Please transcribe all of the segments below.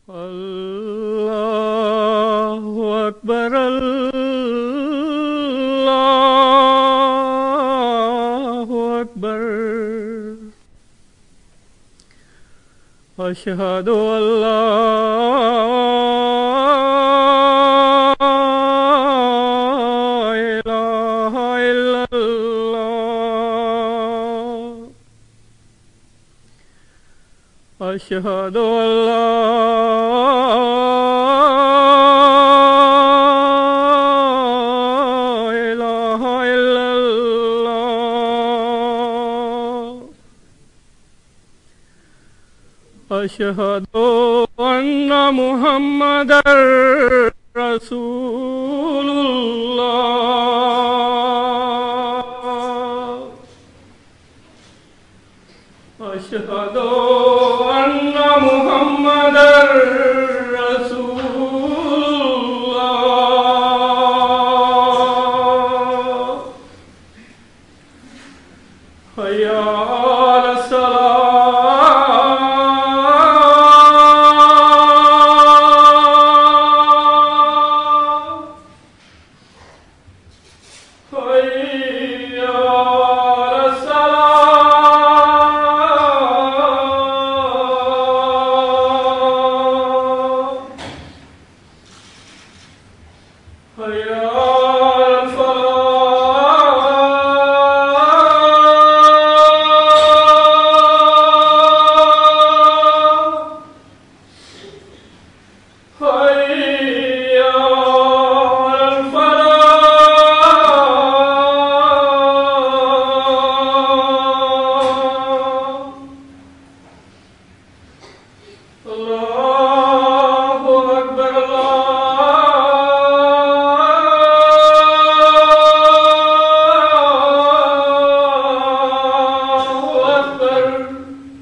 الله أكبر الله أكبر أشهد أن لا إله إلا الله أشهد أن لا إله إلا الله أشهد أن محمدا رسول الله أشهد أن محمدا رسول الله حي على الصلاة حي على الصلاة حي على الفلاح حي على الفلاح الله أكبر الله أكبر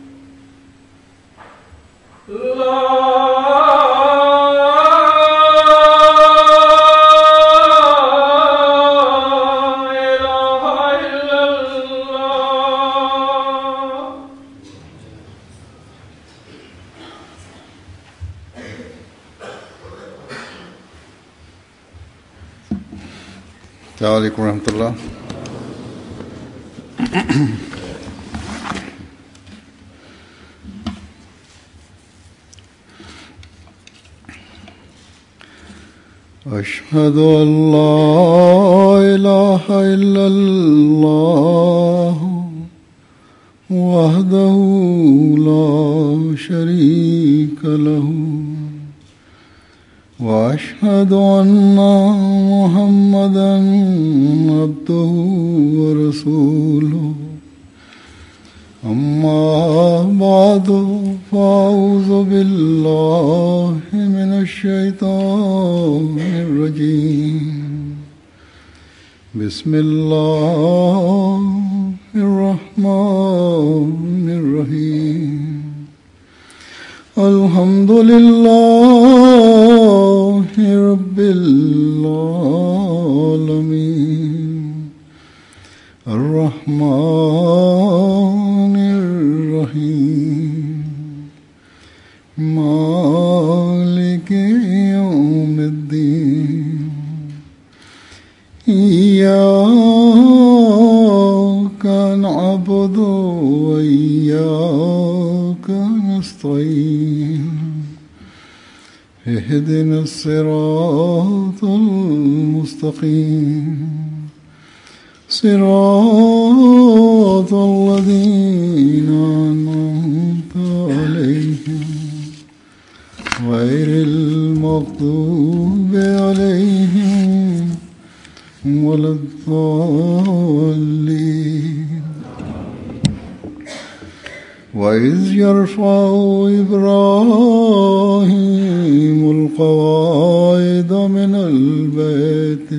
لا إله إلا الله السلام عليكم ورحمة الله أشهد أن لا إله إلا الله وحده لا شريك له واشهد ان محمدا عبده ورسوله اما بعد فاعوذ بالله من الشيطان الرجيم بسم الله الرحمن الرحيم الحمد لله رب العالمين الرحمن الرحيم مالك يوم الدين إياك نعبد وإياك نستعين اهدنا الصراط المستقيم صراط الذين أنعمت عليهم غير المغضوب عليهم ولا الضالين وإذ يرفع إبراهيم القواعد من البيت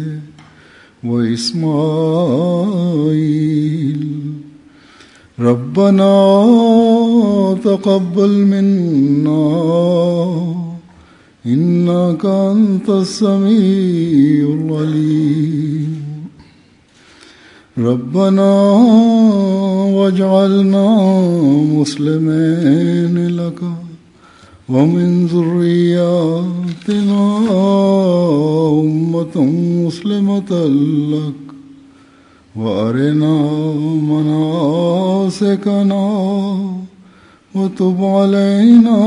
وإسماعيل ربنا تقبل منا إنك أنت السميع العليم ربنا واجعلنا مسلمين لك ومن ذرياتنا أمة مسلمة لك وأرنا مناسكنا وتب علينا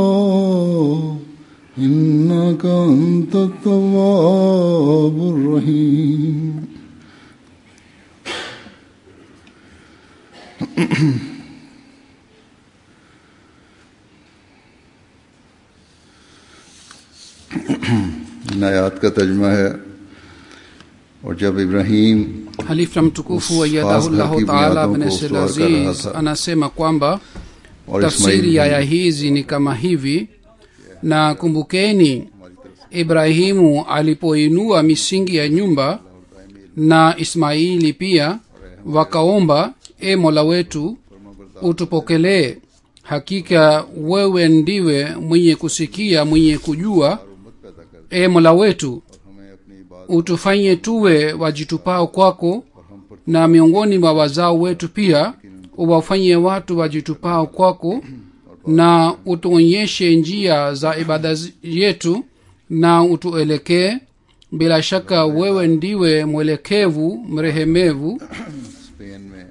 إنك أنت التواب الرحيم इन आयात का तर्जमा है और जब Ibrahim halifa mtukufu Us- wayadahullahu Fasl taala Kibniadon bnesel ko uswar kar raha aziz tha. anasema kwamba और tafsiri ya aya Ismail hizi ni kama hivi na kumbukeni ibrahimu alipoinua misingi ya nyumba na ismaili pia wakaomba e mola wetu utupokelee hakika wewe ndiwe mwenye kusikia mwenye kujua e mola wetu हमें अपनी बात utufanye tuwe wajitupao kwako na miongoni mwa wazao wetu pia uwafanye watu wajitupao kwako na utuonyeshe njia za ibada zi- yetu na utuelekee bila shaka wewe ndiwe mwelekevu mrehemevu Spain में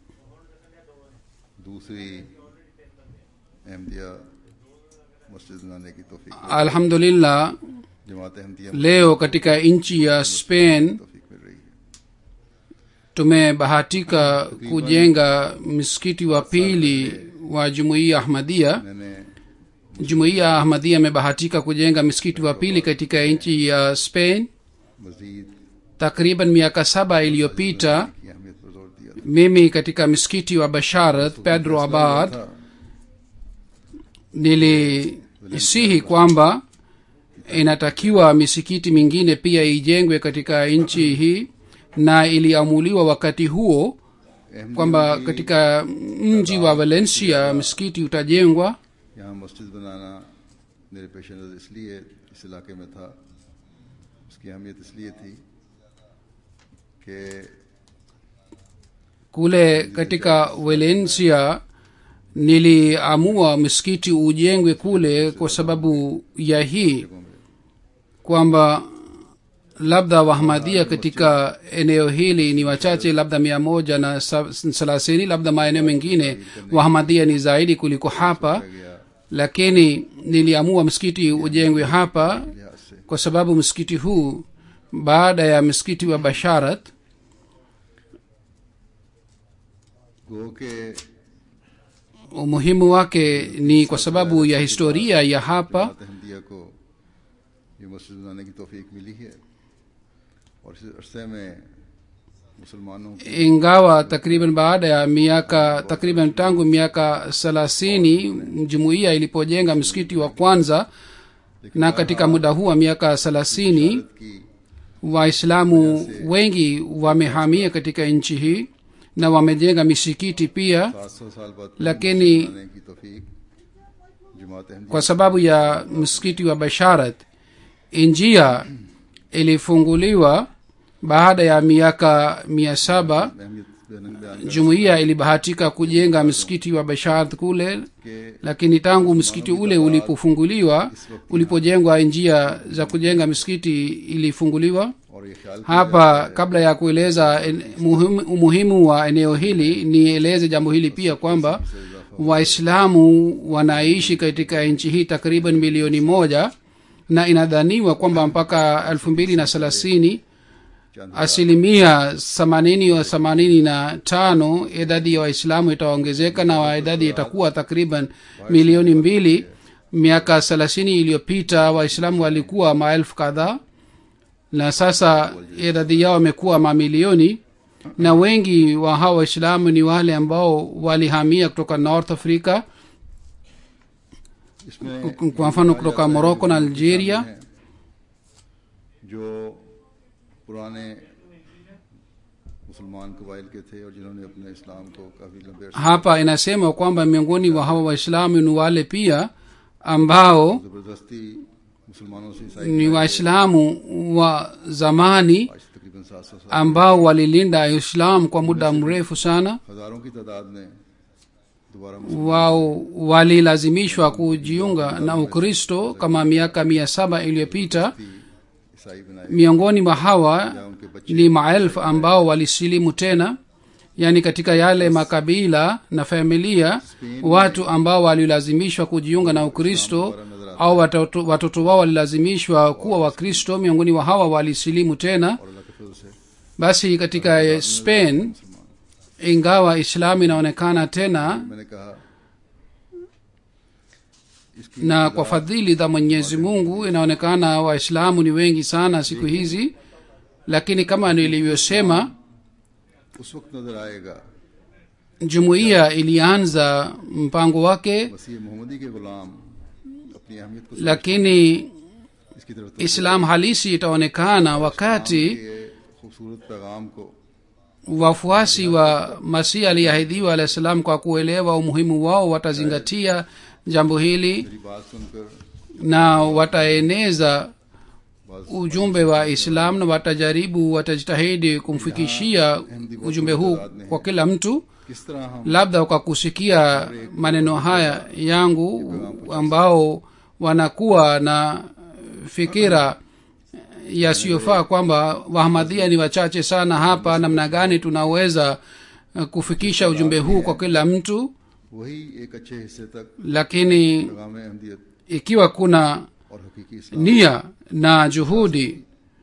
दूसरी अहमदिया मस्जिद बनाने की तोफीक alhamdulillah जमात Ahmadiyya leo katika nchi ya spain तोफीक मिल रही है tumebahatika kujenga msikiti wa pili wa jumuiya ahmadia मैंने jumuiya ya ahmadia imebahatika kujenga msikiti wa pili katika nchi ya spain मजीद takriban miaka saba iliyopita की अहमियत पर जोर दिया था mimi katika msikiti wa basharat pedro abad था nilisihi kwamba inatakiwa misikiti mingine pia ijengwe katika nchi hii na iliamuliwa wakati huo kwamba katika mji wa valencia msikiti utajengwa यहाँ मस्जिद बनाना मेरे पेश नज़र इसलिए इस इलाके में था उसकी अहमियत इसलिए थी कि kule katika valencia niliamua msikiti ujengwe kule kwa sababu ya hii kwamba labda wahamadia katika eneo hili ni wachache labda mia moja na sa- thelathini labda maeneo mengine wahamadia ni zaidi kuliko hapa lakini niliamua msikiti ujengwe hapa लिहाज से kwa sababu msikiti huu baada ya msikiti wa basharat गो के umuhimu wake ni kwa sababu ya historia ya hapa जमात अहमदिया को ये मस्जिद बनाने की तोफीक मिली है और इस अरसे में मुसलमानों की ingawa takriban baada ya miaka takriban tangu miaka thelathini jumuiya ilipojenga msikiti wa kwanza na katika muda huu wa miaka thelathini की waislamu wengi wamehamia katika nchi hii na wamejenga misikiti pia सात सौ साल बाद lakini बनाने की तोफीक जमात Ahmadiyya kwa sababu ya msikiti wa basharat njia ilifunguliwa baada ya miaka mia saba अहमियत बयान बयान jumuiya ilibahatika kujenga msikiti wa basharat kule के lakini tangu msikiti ule ulipofunguliwa ulipojengwa njia za kujenga msikiti ilifunguliwa और ये ख्याल hapa kabla ya kueleza en- muhimu- umuhimu wa eneo hili nieleze jambo hili pia kwamba waislamu wanaishi katika nchi hii takriban milioni moja na inadhaniwa kwamba mpaka elfu mbili na thelathini asilimia themanini wa themanini na tano idadi ya waislamu itaongezeka na wa- idadi itakuwa takriban milioni mbili miaka thelathini iliyopita waislamu walikuwa maelfu kadhaa na sasa idadi yao imekuwa mamilioni na wengi wa hawa waislamu ni wale ambao walihamia kutoka north africa इसमें kwa mfano kutoka morocco na algeria हैं जो पुराने मुसलमान कबाइल के थे और जिन्होंने अपने इस्लाम को काफी लंबे अरसे hapa inasema kwamba miongoni wa hawa waislamu ni wale pia ambao जबरदस्ती मुसलमानों से ईसाई ni waislamu wa zamani आज से तकरीबन सात सौ साल ambao walilinda islam kwa muda mrefu sana हजारों की तादाद में दोबारा wao walilazimishwa kujiunga na ukristo kama miaka mia saba iliyopita मुस्लिम ईसाई बनाए miongoni mwa hawa या उनके बच्चे ni maelfu ambao walisilimu tena yaani katika yale makabila na familia watu ambao walilazimishwa kujiunga na ukristo au watoto, watoto wao walilazimishwa kuwa wakristo miongoni mwa hawa walisilimu tena और अल्लाह के फजल से basi katika spain ingawa islamu inaonekana tena मैंने कहा इसकी na kwa fadhili za mwenyezi mungu inaonekana waislamu ni wengi sana siku hizi lakini kama nilivyosema उस वक्त नजर आएगा jumuiya ilianza mpango wake मसीह मोहम्मदी के गुलाम अपनी अहमियत को lakini इसकी तरफ islam halisi itaonekana wakati के खूबसूरत पैगाम को wafuasi wa masihi aliyeahidiwa alahi salam kwa kuelewa umuhimu wao watazingatia jambo hili मेरी बात सुनकर na wataeneza बात ujumbe wa islam na watajaribu watajitahidi kumfikishia ujumbe huu kwa kila mtu किस तरह हम labda kwa kusikia maneno haya yangu ambao wanakuwa na fikira yasiyofaa kwamba wahmadhia ni wachache sana hapa namna gani tunaweza eh, kufikisha ujumbe huu kwa kila mtu वही एक अच्छे हिस्से तक lakini पैगाम Ahmadiyyat ikiwa kuna और हकीकी इस्लाम nia na juhudi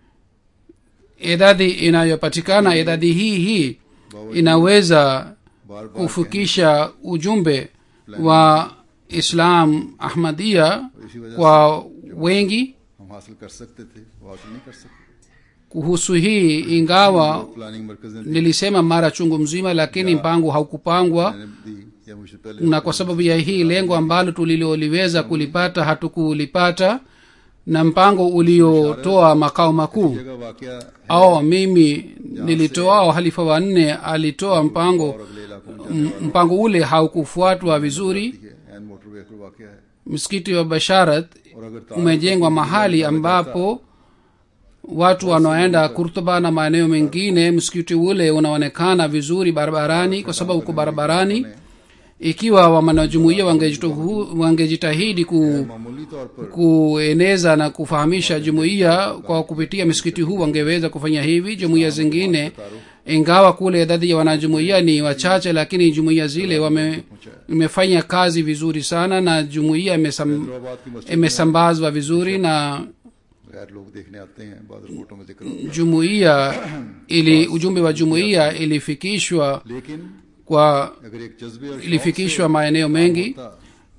idadi inayopatikana idadi hii hii inaweza बार बार kufikisha ujumbe wa islam ahmadia kwa wengi हम हासिल कर सकते थे वो हासिल नहीं कर सकते kuhusu hii ingawa प्लानिंग मरकज ने दी nilisema mara chungu mzima lakini mpango haukupangwa मैंने दी या मुझसे पहले na kwa sababu ya hii lengo ambalo tuliloliweza kulipata hatukulipata na mpango uliotoa makao makuu जगह वाकया au mimi nilitoa au halifa wa nne alitoa mpango और अगले इलाकों में m- mpango ule haukufuatwa vizuri जाती है एन मोटरवे पर वाकया है msikiti wa basharat और अगर तार umejengwa mahali ambapo watu wanaoenda kurtuba na maeneo mengine msikiti ule unaonekana vizuri barabarani kwa sababu uko barabarani ikiwa wamanajumuia wangejituhu- wangejitahidi ku, मामूली तौर पर kueneza na kufahamisha jumuiya kwa kupitia msikiti huu wangeweza kufanya hivi jumuiya zingine ingawa kule idadi ya wanajumuiya ni wachache lakini jumuiya zile wame imefanya kazi vizuri sana na jumuiya imesam, Hyderabad की मस्जिद imesambazwa vizuri na गैर लोग देखने आते हैं बाद रिपोर्टों में जिक्र होता jumuiya ili ujumbe wa jumuiya ilifikishwa है लेकिन kwa अगर एक जज्बे और शौक ilifikishwa maeneo mengi होता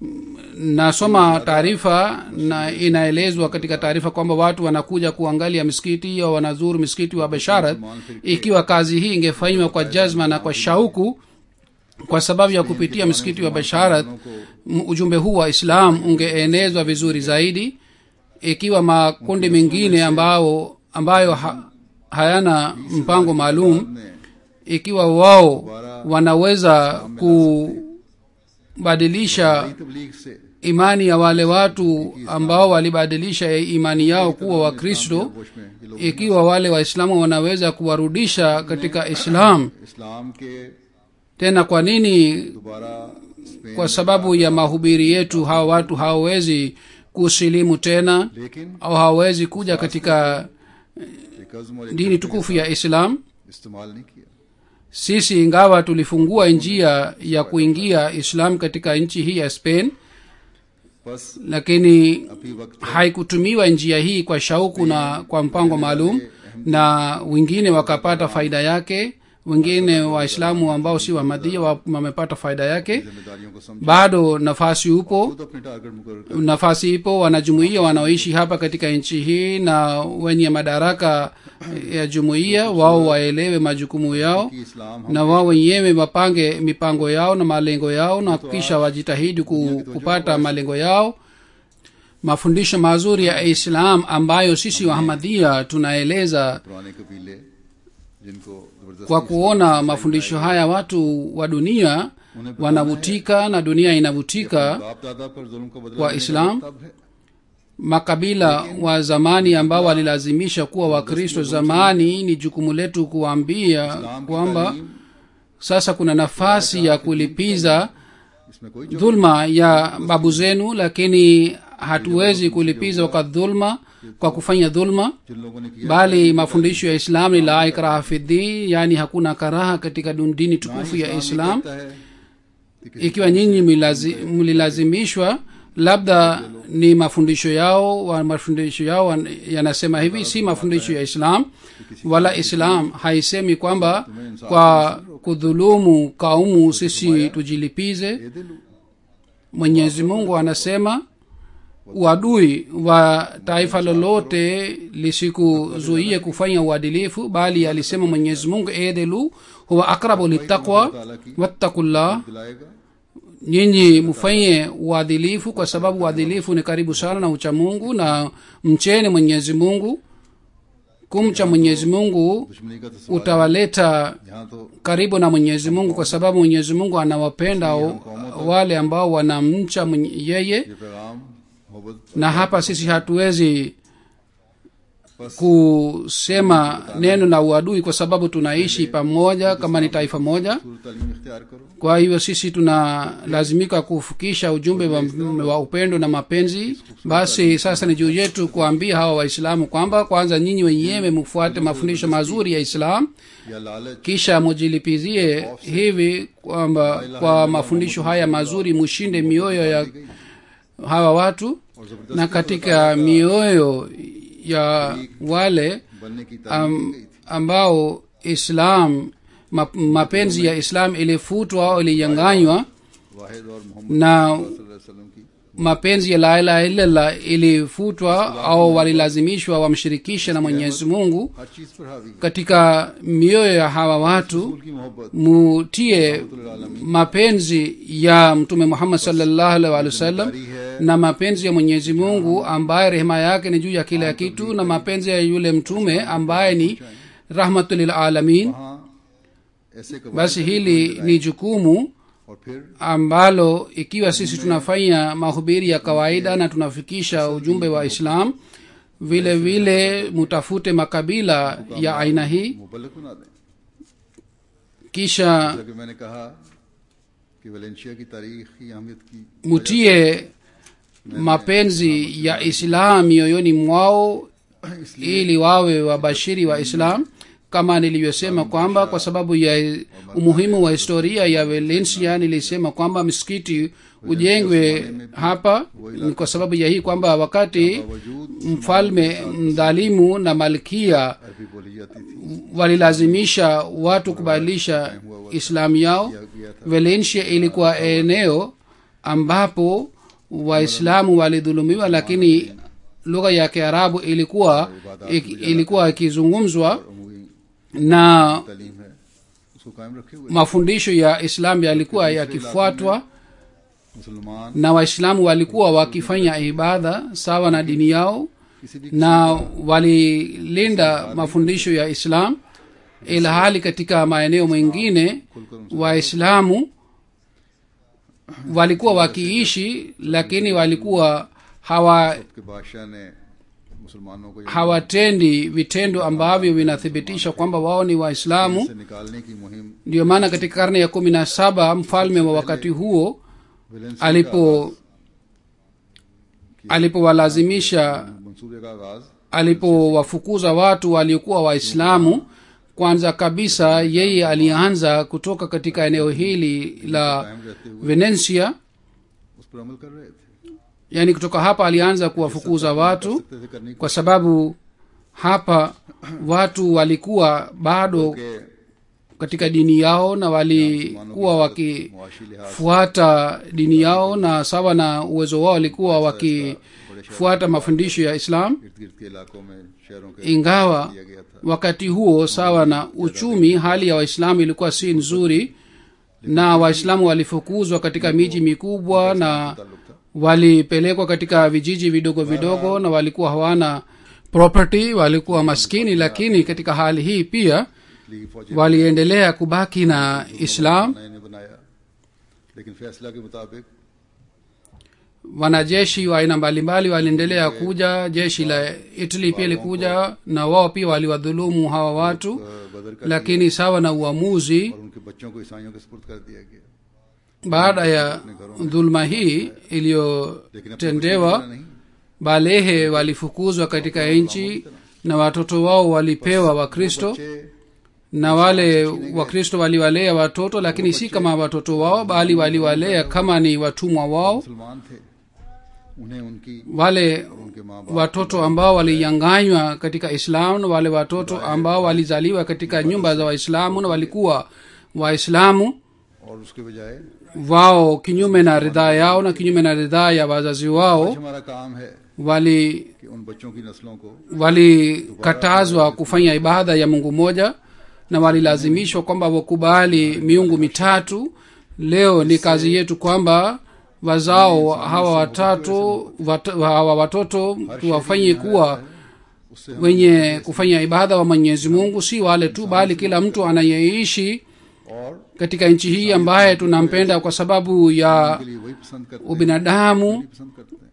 nasoma taarifa na inaelezwa katika taarifa kwamba watu wanakuja kuangalia misikiti au wanazuru misikiti wa basharat ikiwa kazi hii ingefanywa kwa jazma na kwa shauku kwa sababu ya kupitia msikiti wa basharat m- ujumbe huu wa islam ungeenezwa vizuri zaidi ikiwa makundi mengine ambao ambayo ha, hayana mpango maalum ने ikiwa wao wanaweza kubadilisha तबलीग से imani ya wale watu ambao walibadilisha imani yao kuwa wakristo होश में ये लोग ikiwa wale waislamu wanaweza kuwarudisha katika islam इस्लाम के tena kwa nini दोबारा Spain kwa sababu ya mahubiri yetu hawa watu hawawezi kusilimu tena लेकिन au hawawezi kuja katika एक अज़्म और एक dini tukufu ya islam इस्तेमाल नहीं किया sisi ingawa tulifungua njia ya kuingia islam katika nchi hii ya spain बस lakini अभी वक्त haikutumiwa njia hii kwa shauku na kwa mpango maalum na wengine wakapata faida yake wengine waislamu ambao si wamadhia wa- wamepata faida yake जिम्मेदारियों को समझ bado nafasi upo खुद अपने टारगेट मुकर कर nafasi ipo wanajumuia wanaoishi hapa katika nchi hii na wenye madaraka ya jumuiya wao waelewe majukumu yao कि इस्लाम हम na wao wenyewe wapange mipango yao na malengo yao na kisha wajitahidi ku, kupata malengo yao mafundisho mazuri ya islam ambayo sisi wahamadia tunaeleza पुराने कबीले जिनको जबरदस्ती kwa kuona mafundisho haya watu wa dunia wanavutika na dunia inavutika बाप दादा पर जुल्म का बदला wa लेने का Islam, तब है makabila wa zamani ambao walilazimisha kuwa wakristo zamani ni jukumu letu kuwaambia इस्लाम की kwamba तालीम sasa kuna nafasi ya kulipiza इसमें कोई जो dhulma ya babu zenu lakini hatuwezi kulipiza kwa dhulma kwa kufanya dhulma जिन लोगों ने किया bali mafundisho ya islam ni la ikraha fi din yani hakuna karaha katika dun- dini tukufu ya islam कहता है कि किसी ikiwa nyinyi milazi- mlilazimishwa labda ni mafundisho yao wa mafundisho yao wan- yanasema hivi si mafundisho ya islam wala islam haisemi kwamba kwa kudhulumu kaumu sisi tujilipize ये दिल mwenyezi mungu anasema uadui wa taifa lolote lisikuzuie kufanya uadilifu bali alisema mwenyezi mungu edelu huwa akrabu litaqwa wattakullah दिलाएगा nyinyi mfanye uadilifu kwa sababu uadilifu ni karibu sana na ucha mungu na mcheni mwenyezi mungu kumcha mwenyezi mungu दुश्मनी का तो सवाल utawaleta यहाँ तो karibu na mwenyezi mungu kwa sababu mwenyezi mungu anawapenda o- wale ambao wanamcha mwenye- yeye ये पैगाम मोहब्बत na hapa sisi hatuwezi बस kusema neno la uadui kwa sababu tunaishi pamoja kama ni taifa moja सूरत तालीम इख्तियार करो kwa hivyo sisi tunalazimika kufikisha ujumbe wa, wa upendo na mapenzi basi sasa ni juu yetu kuambia hawa waislamu kwamba kwanza nyinyi wenyewe mfuate mafundisho mazuri ya islam या लालच kisha mujilipizie hivi kwamba kwa mafundisho haya mazuri mushinde mioyo ya hawa watu और जबरदस्ती na katika mioyo ya wale बनने की तालीम am, दी गई थी ambao islam ma, mapenzi ya islam ilifutwa au iliyanganywa वाहिद और मोहम्मद na सल्लल्लाहु अलैहि वसल्लम की mapenzi ya la ilaha illallah ilifutwa au walilazimishwa wamshirikishe na mwenyezi mungu हर चीज पर हावी है katika mioyo ya hawa watu रसूल की मोहब्बत mutie mapenzi ya mtume muhammad salllahu alaihi wa sallam जारी है na mapenzi ya mwenyezi mungu ambaye rehema yake ni juu ya kila kitu na mapenzi ya yule mtume ambaye ni rahmatulilalamin वहाँ ऐसे कबाइल basi hili ni jukumu और फिर ambalo ikiwa sisi tunafanya mahubiri ya kawaida na tunafikisha ujumbe wa islam vile vile mutafute makabila ya aina hii मुबलक बना दें kisha जैसा कि मैंने कहा कि वेलेंशिया की तारीख की अहमियत की mutie mapenzi ya islam mioyoni mwao ili wawe wabashiri wa islam kama nilivyosema kwamba kwa sababu ya umuhimu wa historia ya valencia nilisema kwamba msikiti ujengwe hapa ni kwa sababu ya hii kwamba wakati बावजूद mfalme mdhalimu na malkia अरबी बोली जाती थी walilazimisha watu kubadilisha islamu yao किया गया था valencia ilikuwa eneo ambapo waislamu walidhulumiwa lakini lugha ya kiarabu ilikuwa ik, ilikuwa ikizungumzwa अमूरी na तालीम है उसको कायम रखे हुए mafundisho ya islam yalikuwa yakifuatwa मुसलमान na waislamu walikuwa wakifanya ibada sawa na dini yao किसी भी na walilinda mafundisho ya islam ila hali katika maeneo mengine waislamu walikuwa wakiishi lakini walikuwa hawa के बादशाह ने मुसलमानों को hawatendi vitendo ambavyo vinathibitisha kwamba wao ni waislamu से निकालने की मुहिम ndiyo maana katika karne ya kumi na saba mfalme wa wakati huo Valencia alipo alipowalazimisha मंसूबे का आगाज alipowafukuza watu waliokuwa waislamu kwanza kabisa yeye alianza kutoka katika eneo hili la कायम रहते हुए venencia उस पर अमल कर रहे थे yaani kutoka hapa alianza kuwafukuza watu सकते थे करने kwa sababu hapa watu walikuwa bado के katika dini yao na walikuwa wakifuata मुआशी लिहाज dini yao na sawa na uwezo wao walikuwa wakifuata mafundisho ya islam इर्द गिर्द के इलाकों में शहरों के ingawa किया गया था wakati huo sawa na uchumi hali ya waislamu ilikuwa si nzuri na waislamu walifukuzwa katika miji mikubwa na ताल्लुक था walipelekwa katika vijiji vidogo vidogo na walikuwa hawana property walikuwa maskini lakini katika hali hii pia league फौजी waliendelea kubaki na islam ने इन्हें बनाया लेकिन फैसला के मुताबिक wanajeshi wa aina mbalimbali waliendelea kuja jeshi la italy pia likuja na wao pia waliwadhulumu hawa watu अ, बदर का lakini sawa na uamuzi और उनके बच्चों को ईसाइयों के सुपुर्द कर दिया गया baada ya dhuluma hii iliyotendewa नहीं balehe walifukuzwa katika nchi na watoto wao walipewa wakristo बच्चे na wale wakristo waliwalea watoto lakini si kama watoto wao bali waliwalea kama ni watumwa wao मुसलमान थे उन्हें उनकी wale उनके माँ बाप watoto ambao walinyanganywa katika islamu na wale watoto ambao walizaliwa katika nyumba za waislamu na walikuwa waislamu और उसके बजाय wao kinyume na ridhaa yao na kinyume na ridhaa ya wazazi wao आज हमारा काम है wali कि उन बच्चों की नस्लों को walikatazwa kufanya ibada ya mungu moja na walilazimishwa kwamba wakubali miungu mitatu leo ni kazi yetu kwamba wazao hawa watatu wat, hawa watoto tuwafanye kuwa उससे हम wenye kufanya ibada wa mwenyezi mungu si wale tu bali kila mtu anayeishi और katika nchi hii ambaye tunampenda kwa sababu ya के लिए वही पसंद करते हैं ubinadamu पसंद करते हैं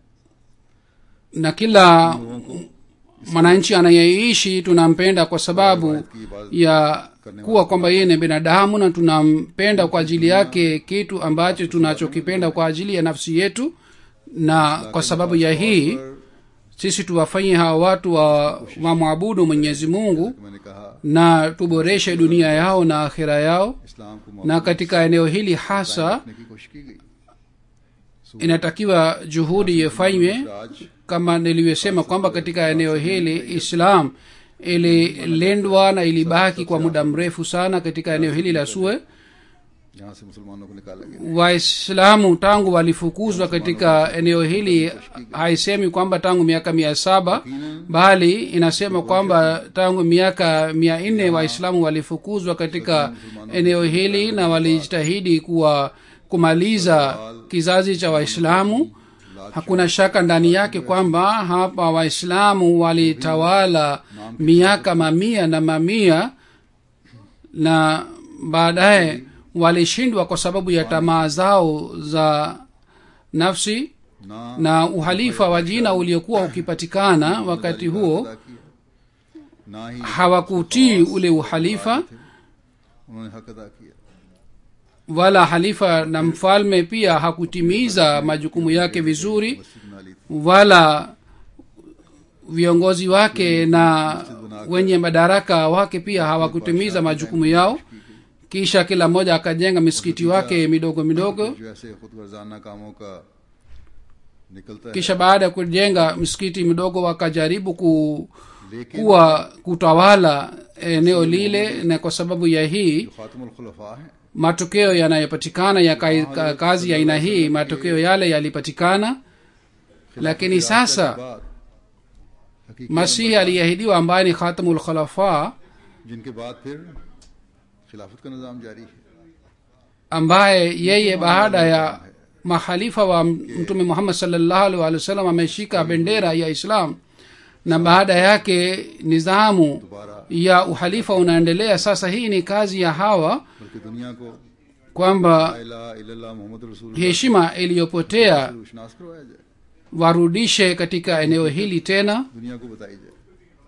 na kila mwananchi anayeishi tunampenda kwa sababu की इबादत ya kuwa kwamba yeye ni binadamu na tunampenda kwa ajili yake kitu ambacho tunachokipenda kwa ajili ya nafsi yetu na kwa sababu ya hii sisi tuwafanye hawa watu wa wamwabudu mwenyezi mungu मैंने कहा na tuboreshe dunia yao na akhira yao इस्लाम को na katika eneo hili hasa रखने की कोशिश की गई inatakiwa juhudi ifanywe आज kama nilivyosema kwamba katika eneo hili islam ililindwa na ilibaki kwa muda mrefu sana katika eneo hili la sue यहाँ से मुसलमानों को निकाला गया waislamu tangu walifukuzwa katika eneo hili haisemi kwamba tangu miaka mia saba bali inasema kwamba tangu miaka mia nne waislamu walifukuzwa katika eneo hili na walijitahidi kuwa kumaliza kizazi cha waislamu hakuna shaka ndani yake kwamba hapa waislamu walitawala miaka mamia na mamia na baadaye walishindwa kwa sababu ya tamaa zao za nafsi ना na uhalifa wa jina uliokuwa ukipatikana wakati huo अदा किया ना ही hawakutii ule uhalifa उन्होंने हक अदा किया wala halifa na mfalme pia hakutimiza majukumu yake vizuri मस्जिद बना ली थी wala viongozi wake na wenye madaraka wake pia hawakutimiza majukumu yao kisha kila mmoja akajenga misikiti wake midogo midogo जो ऐसे खुद वर्जाना कामों का निकलता है kisha baada ya kujenga misikiti midogo wakajaribu ku, लेकिन kuwa kutawala eneo lile na kwa sababu ya hii जो खातमुल खुलफा है matokeo yanayopatikana ya kai- ka- kazi ya aina hii matokeo yale yalipatikana lakini sasa बाद हकीकी masihi aliyeahidiwa ambaye ni khatamul khulafa जिनके बाद फिर खिलाफत का निज़ाम जारी है ambaye yeye baada ya mahalifa wa mtume muhammad salllahu alih walih wasallam ameshika bendera ya islam na baada yake nizamu दोबारा ya uhalifa unaendelea sasa hii ni kazi ya hawa बल्कि दुनिया को kwamba ला इलाहा इल्लल्लाह मोहम्मद रसूल heshima iliyopotea रोशनास करवाया जाए warudishe katika eneo hili tena दुनिया को बताई जाए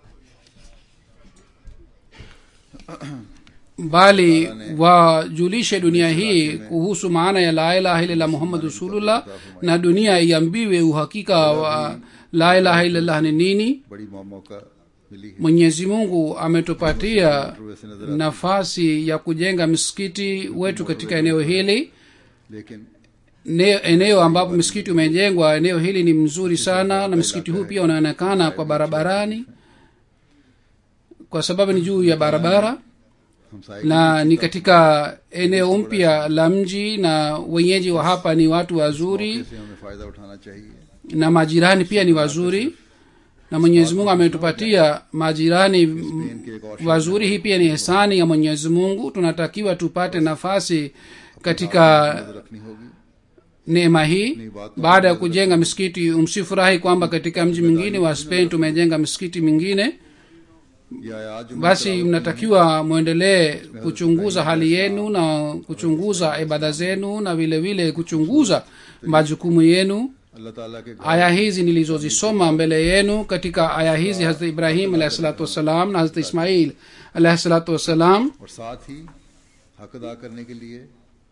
bali wajulishe dunia hii kuhusu maana ya la ilaha illallah muhammad rasulullah na dunia iambiwe uhakika wa la ilaha illallah ni nini बड़ी मौ- मौका मिली है mwenyezi mungu ametupatia वैसे नजर nafasi ya kujenga msikiti wetu katika eneo hili लेकिन ne, eneo ambapo msikiti umejengwa eneo hili ni mzuri sana na msikiti huu pia unaonekana kwa barabarani kwa sababu ni juu ya barabara हमसाए na ni katika eneo mpya la mji na wenyeji wa hapa ni watu wazuri से हमें फायदा उठाना चाहिए na majirani pia ni wazuri na mwenyezi mungu ametupatia majirani m- इनके एक और wazuri hii pia ni hisani ya mwenyezi mungu tunatakiwa tupate nafasi katika नजर रखनी होगी neema hii baada ya kujenga misikiti msifurahi kwamba katika mji mwingine wa spain tumejenga misikiti mingine या आज जो basi mnatakiwa mwendelee kuchunguza hali yenu na kuchunguza ibada zenu na vile vile kuchunguza majukumu yenu अल्लाह ताला के घर aya hizi nilizozisoma mbele yenu katika aya hizi hazrat ibrahim alahi salatu wassalam na hazrat ismail alahi salatu wassalam और साथ ही हक अदा करने के लिए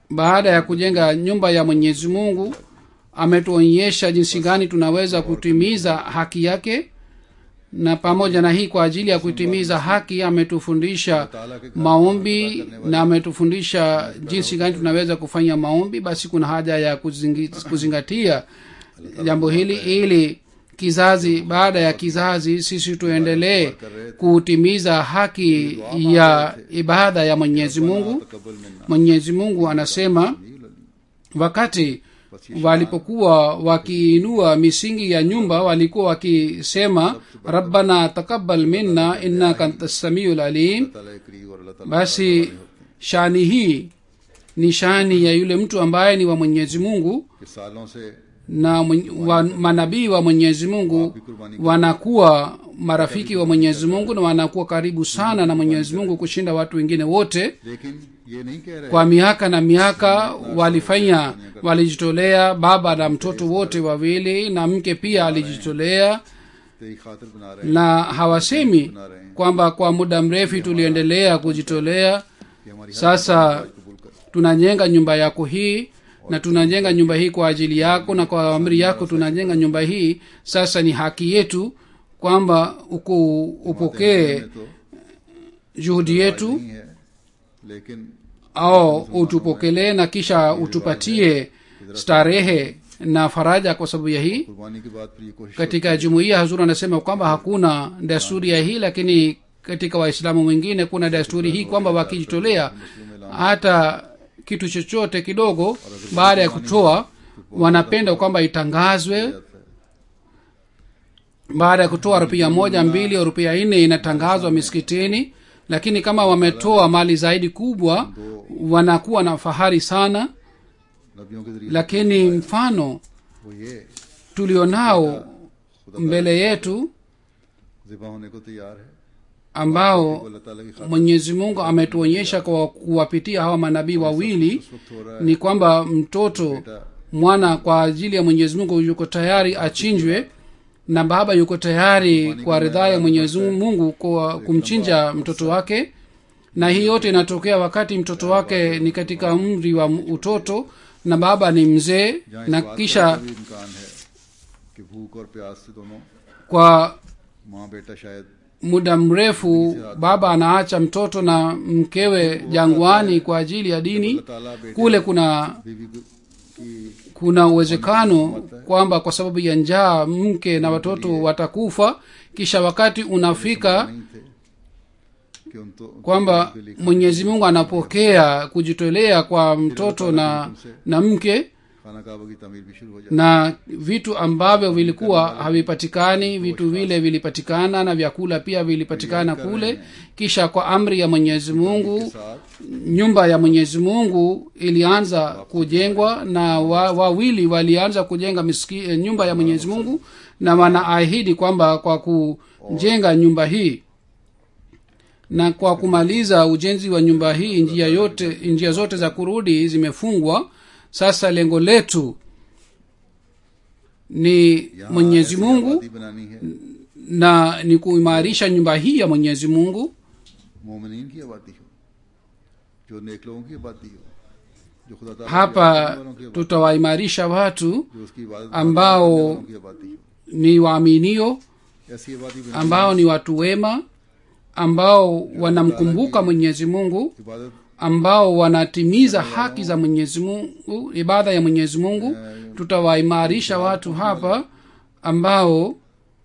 baada ya kujenga nyumba ya mwenyezi mungu ametuonyesha jinsi gani tunaweza kutimiza haki yake na pamoja na hii kwa ajili ya kutimiza haki ametufundisha maombi na ametufundisha jinsi gani tunaweza kufanya maombi basi kuna haja ya kuzingi, kuzingatia jambo hili ili kizazi baada ya kizazi sisi tuendelee kutimiza haki ya ibada ya mwenyezi mungu तकबल मिन्ना mwenyezi mungu anasema wakati walipokuwa wakiinua misingi ya nyumba walikuwa wakisema rabbana takabal minna innaka anta samiu lalim ताला एक करीब और अल्लाह ताला basi shani hii ni shani ya yule mtu ambaye ni wa mwenyezi mungu के सालों से na mwen- wa, manabii wa mwenyezi mungu wanakuwa marafiki wa mwenyezi mungu na wanakuwa karibu sana na mwenyezi mungu kushinda watu wengine wote लेकिन ये नहीं कह रहे kwa miaka na miaka walifanya walijitolea baba na mtoto wote wawili na mke pia alijitolea तेरी खातिर बना रहे हैं na hawasemi kwamba kwa muda mrefu tuliendelea kujitolea कि हमारी हर sasa कबूल कर tunajenga nyumba yako hii na tunajenga nyumba hii kwa ajili yako na kwa amri yako tunajenga nyumba hii sasa ni haki yetu kwamba uku upokee में तो juhudi yetu नहीं है लेकिन au utupokelee na kisha utupatie starehe na faraja kwa sababu ya hii कुर्बानी के बाद फिर ये कोशिश katika jumuiya hazur anasema kwamba hakuna desturi ya hii lakini katika waislamu wengine kuna desturi hii kwamba wakijitolea hata kitu chochote kidogo baada ya kutoa wanapenda kwamba itangazwe baada ya kutoa rupia moja mbili au rupia nne inatangazwa misikitini lakini kama wametoa mali zaidi kubwa wanakuwa na fahari sana नबियों के जरिए lakini mfano वो ये tulionao mbele yetu जिबा होने को तैयार है ambao वो अल्लाह ताला की खातिर mwenyezi mungu ametuonyesha kwa kuwapitia hawa manabii wawili इस वक्त हो रहा है ni kwamba mtoto mwana kwa ajili ya mwenyezi mungu yuko tayari achinjwe na baba yuko tayari kwa ridhaa ya mwenyezi mungu kwa kumchinja mtoto wake na hii yote inatokea wakati mtoto wake ni katika umri wa utoto na baba ni mzee जहाँ na इस बात kisha का भी इम्कान है कि भूख और प्यास से दोनों kwa माँ बेटा शायद muda mrefu baba anaacha mtoto na mkewe jangwani kwa ajili ya dini अल्लाह ताला बेटे kule kuna बीवी की kuna uwezekano kwamba kwa sababu ya njaa mke na watoto watakufa kisha wakati unafika नहीं थे कि उन तो kwamba mwenyezi mungu anapokea kujitolea kwa mtoto na na mke खाना काबा की तमीर भी शुरू हो जाती na vitu ambavyo vilikuwa havipatikani vitu vile vilipatikana na vyakula pia vilipatikana kule kisha kwa amri ya mwenyezi mungu साथ nyumba ya mwenyezi mungu ilianza kujengwa na wa- wawili walianza kujenga miski, eh, nyumba ya mwenyezi mungu na wanaahidi kwamba kwa kujenga nyumba hii na kwa kumaliza ujenzi wa nyumba hii njia yote njia zote za kurudi zimefungwa sasa lengo letu ni यहाँ mwenyezi ऐसी mungu आबादी बनानी है na ni kuimarisha nyumba hii ya mwenyezi mungu मोमिनीन की आबादी हो जो नेक लोगों की आबादी हो जो खुदा ताला की hapa आबादी वालों की आबादी tutawaimarisha watu जो उसकी इबादत ambao करने वालों की आबादी हो ni waaminio ऐसी आबादी बनानी ambao ni watu wema ambao wanamkumbuka mwenyezi mungu इबादत ambao wanatimiza haki za mwenyezi mungu ibada ya mwenyezi mungu tutawaimarisha watu hapa ambao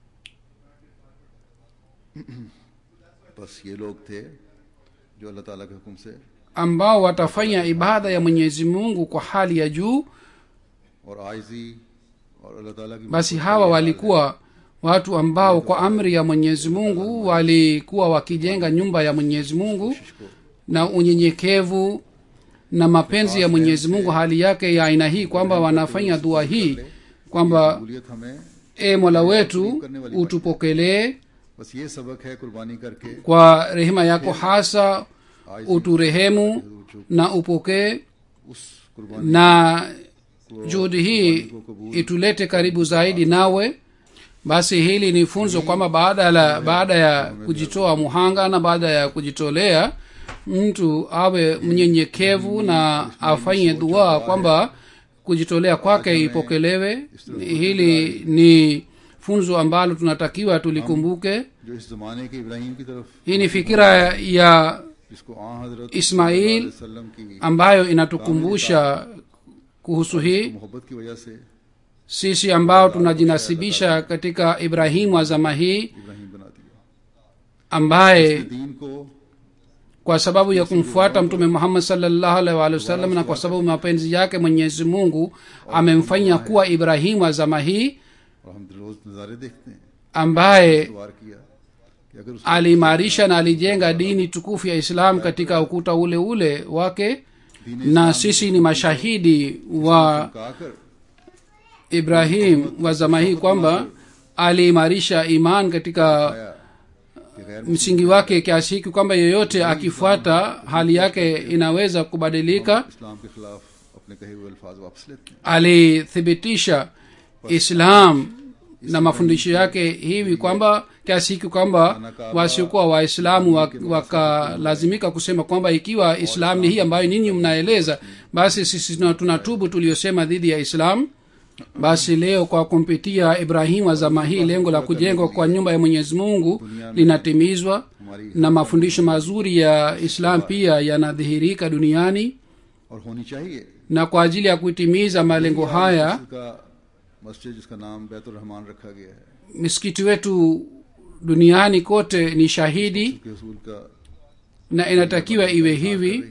बस ये लोग थे जो अल्लाह ताला के हुक्म से ambao watafanya ibada ya mwenyezi mungu kwa hali ya juu और आयजी और अल्लाह ताला की basi hawa walikuwa watu ambao kwa amri ya mwenyezi mungu walikuwa wakijenga nyumba ya mwenyezi mungu na unyenyekevu na mapenzi ya mwenyezi mungu hali yake ya aina hii kwamba wanafanya dua hii kwamba कबूलियत हमें e mola wetu utupokelee बस ये सबक है कुर्बानी करके kwa rehema yako hasa uturehemu na upokee उस कुर्बानी na juhudi hii itulete karibu zaidi nawe basi hili ni funzo kwamba baada la baada ya kujitoa muhanga na baada ya kujitolea mtu awe mnyenyekevu na afanye dua kwamba kujitolea kwake ipokelewe hili ni funzo ambalo tunatakiwa tulikumbuke जो इस जमाने के इब्राहिम की तरफ hii ni fikira ya जिसको आ हजरत Ismail वसल्लम की ambayo inatukumbusha kuhusu hii मोहब्बत की वजह से sisi ambao tunajinasibisha katika ibrahimu wa zama hii Ibrahim बना दिया ambaye दीन को kwa sababu ya kumfuata mtume muhammad salllahu alaihi waalihi wasallam na kwa sababu mapenzi yake mwenyezi mungu amemfanya kuwa ibrahimu wa zama hii और हम रोज नज़ारे देखते हैं ambaye सवार किया कि अगर उस aliimarisha na alijenga dini tukufu ya islam katika ukuta ule ule wake na sisi ni mashahidi wa कहकर ibrahim wa zama hii kwamba aliimarisha iman katika आया कि गैर msingi wake kiasi hiki kwamba yeyote akifuata hali yake inaweza kubadilika इस्लाम के खिलाफ अपने कहे हुए अल्फाज वापस लेते हैं alithibitisha islam na mafundisho yake hivi kwamba kiasi hiki kwamba wasiokuwa waislamu wa- wakalazimika kusema kwamba ikiwa islam ni hii ambayo ninyi mnaeleza basi sisi tuna- tunatubu tuliyosema dhidi ya islam basi leo kwa kumpitia ibrahimu wa zama hii lengo la kujengwa kwa nyumba ya mwenyezi mungu linatimizwa हमारी na mafundisho mazuri ya islam pia yanadhihirika duniani और होनी चाहिए na kwa ajili ya kutimiza malengo haya मस्जिद का मस्जिद जिसका नाम बैतुल रहमान रखा गया है misikiti wetu duniani kote ni shahidi के उसूल का na inatakiwa iwe hivi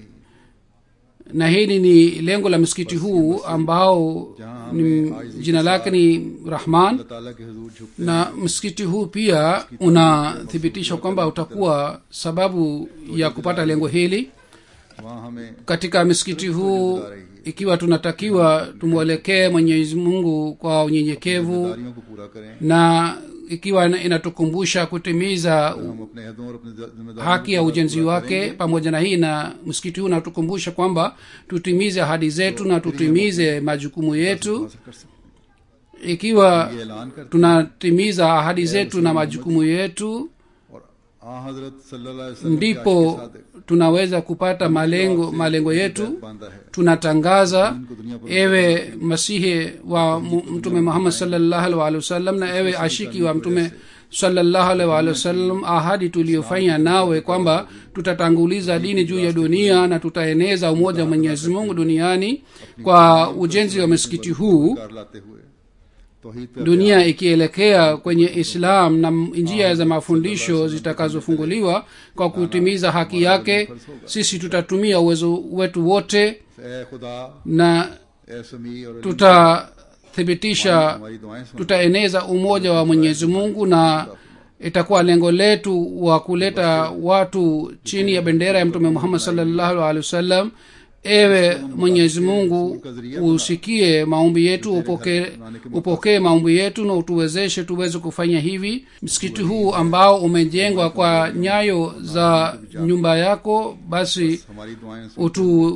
na hili ni lengo la msikiti huu ambao ni, jina lake ni rahman अल्लाह ताला के हजूर झुकते na msikiti huu pia unathibitisha kwamba utakuwa sababu ya kupata lengo hili वहाँ हमें katika msikiti huu ikiwa tunatakiwa tumwelekee mwenyezi mungu kwa unyenyekevu जिम्मेदारियों को पूरा करें na ikiwa ina- inatukumbusha kutimiza हम अपने अहदों और अपनी जिम्मेदारियों haki ya ujenzi wake pamoja na hii na msikiti huu unatukumbusha kwamba tutimize ahadi zetu na tutimize majukumu yetu हासिल कर सकते ikiwa हैं ये ऐलान करते tunatimiza ahadi zetu na majukumu yetu हैं और आ हजरत सल्लल्लाहु अलैहि वसल्लम के ndipo आशिक Sadiq tunaweza kupata malengo malengo yetu बांधा है tunatangaza इनको दुनिया पर ewe masihi wa mu- mtume muhammad salllahu alaihi waalihi wasallam na ewe ashiki wa mtume salllahu alaihi waalihi wasallam ahadi tuliyofanya nawe kwamba tutatanguliza dini juu ya dunia na tutaeneza umoja wa mwenyezi mungu duniani kwa ujenzi wa msikiti huu कार लाते हुए तौहीद पे dunia ikielekea kwenye islam na m- njia za mafundisho zitakazofunguliwa kwa kutimiza haki yake sisi tutatumia uwezo wetu wote ए खुदा na ए समी और अली, tutathibitisha हमारी दुआएं सुन tutaeneza umoja wa mwenyezi mungu na itakuwa lengo letu wa kuleta watu chini ya bendera ya mtume muhammad salllahu alehi wasallam ewe mwenyezi mungu usikie maombi yetu upokee upokee maombi yetu na utuwezeshe tuweze kufanya hivi msikiti huu ambao umejengwa kwa nyayo za nyumba yako basi हमारी दुआएं सुन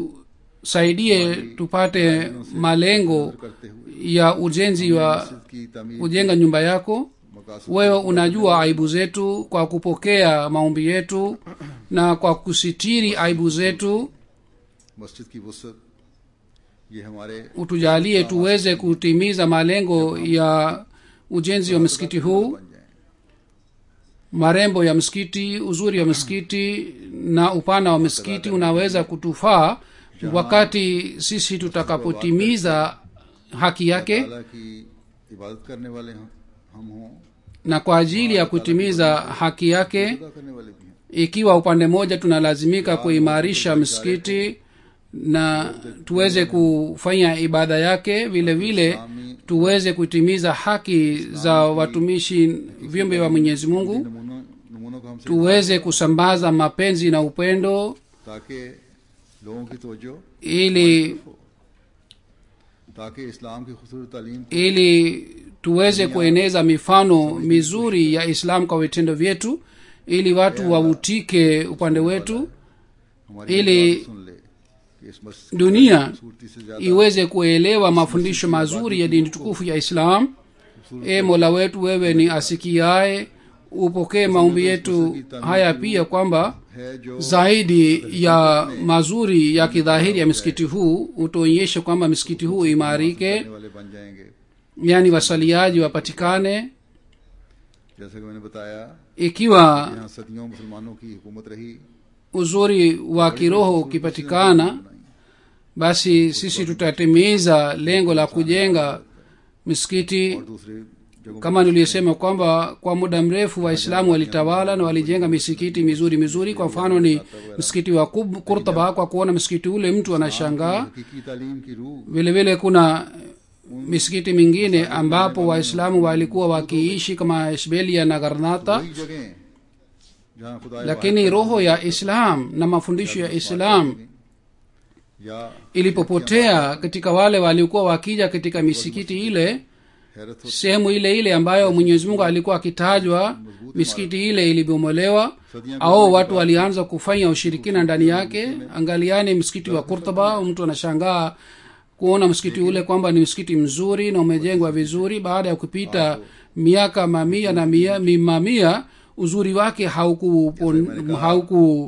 utusaidie tupate malengo करते हुए ya ujenzi wa मस्जिद की तमीर kujenga nyumba yako मकासद wewe unajua aibu zetu kwa kupokea maombi yetu na kwa kusitiri aibu zetu मस्जिद की वसत ये हमारे utujalie tuweze kutimiza malengo ya ujenzi wa msikiti huu बन जाए marembo ya msikiti uzuri wa msikiti na upana wa msikiti unaweza kutufaa wakati sisi tutakapotimiza haki yake ताला की इबादत करने वाले हम हम हों na kwa ajili ya kutimiza haki yake खुदा करने वाले भी हैं ikiwa upande mmoja tunalazimika kuimarisha msikiti na tuweze kufanya ibada yake vile vile tuweze kutimiza haki za watumishi vyombe wa mwenyezi mungu नमूनों नमूनों को हमसे tuweze kusambaza mapenzi na upendo ताकि लोगों की तवज्जो ili ताकि इस्लाम की खूबसूरत तालीम को ili tuweze kueneza mifano mizuri ya islam kwa vitendo vyetu ili watu wavutike upande wetu हमारी ili बात सुन ले कि इस मस्जिद की dunia खूबसूरती से ज्यादा iweze kuelewa mafundisho mazuri ya dini tukufu ya islam e mola wetu wewe ni asikiaye upokee maombi yetu haya pia kwamba है जो zaidi ya mazuri ya kidhahiri ya msikiti huu utuonyeshe kwamba msikiti huu imarike करने वाले बन जाएंगे yaani wasaliaji wapatikane जैसा कि मैंने बताया ikiwa यहाँ सदियों मुसलमानों की हुकूमत रही uzuri wa kiroho ukipatikana basi sisi tutatimiza lengo la kujenga misikiti और दूसरे जगहों kama niliyosema kwamba kwa muda mrefu waislamu walitawala na walijenga misikiti mizuri mizuri kwa mfano ni msikiti wa Kub- kurtaba kwa kuona msikiti ule mtu anashangaa हकीकी तालीम की रूह vile vile kuna misikiti mingine ambapo waislamu walikuwa wakiishi kama ishbelia na garnata वही जगह जहाँ खुदा lakini roho ya islam na mafundisho ya islam या ilipopotea katika wale waliokuwa wakija katika misikiti ile हैरत हो sehemu ile ile ambayo mwenyezi mungu alikuwa akitajwa misikiti ile ilibomolewa au watu walianza kufanya ushirikina ndani yake angaliani msikiti wa kurtaba mtu anashangaa kuona msikiti ule kwamba ni msikiti mzuri na umejengwa vizuri baada ya kupita miaka mamia na mia, mi- mamia uzuri wake haukupungua hauku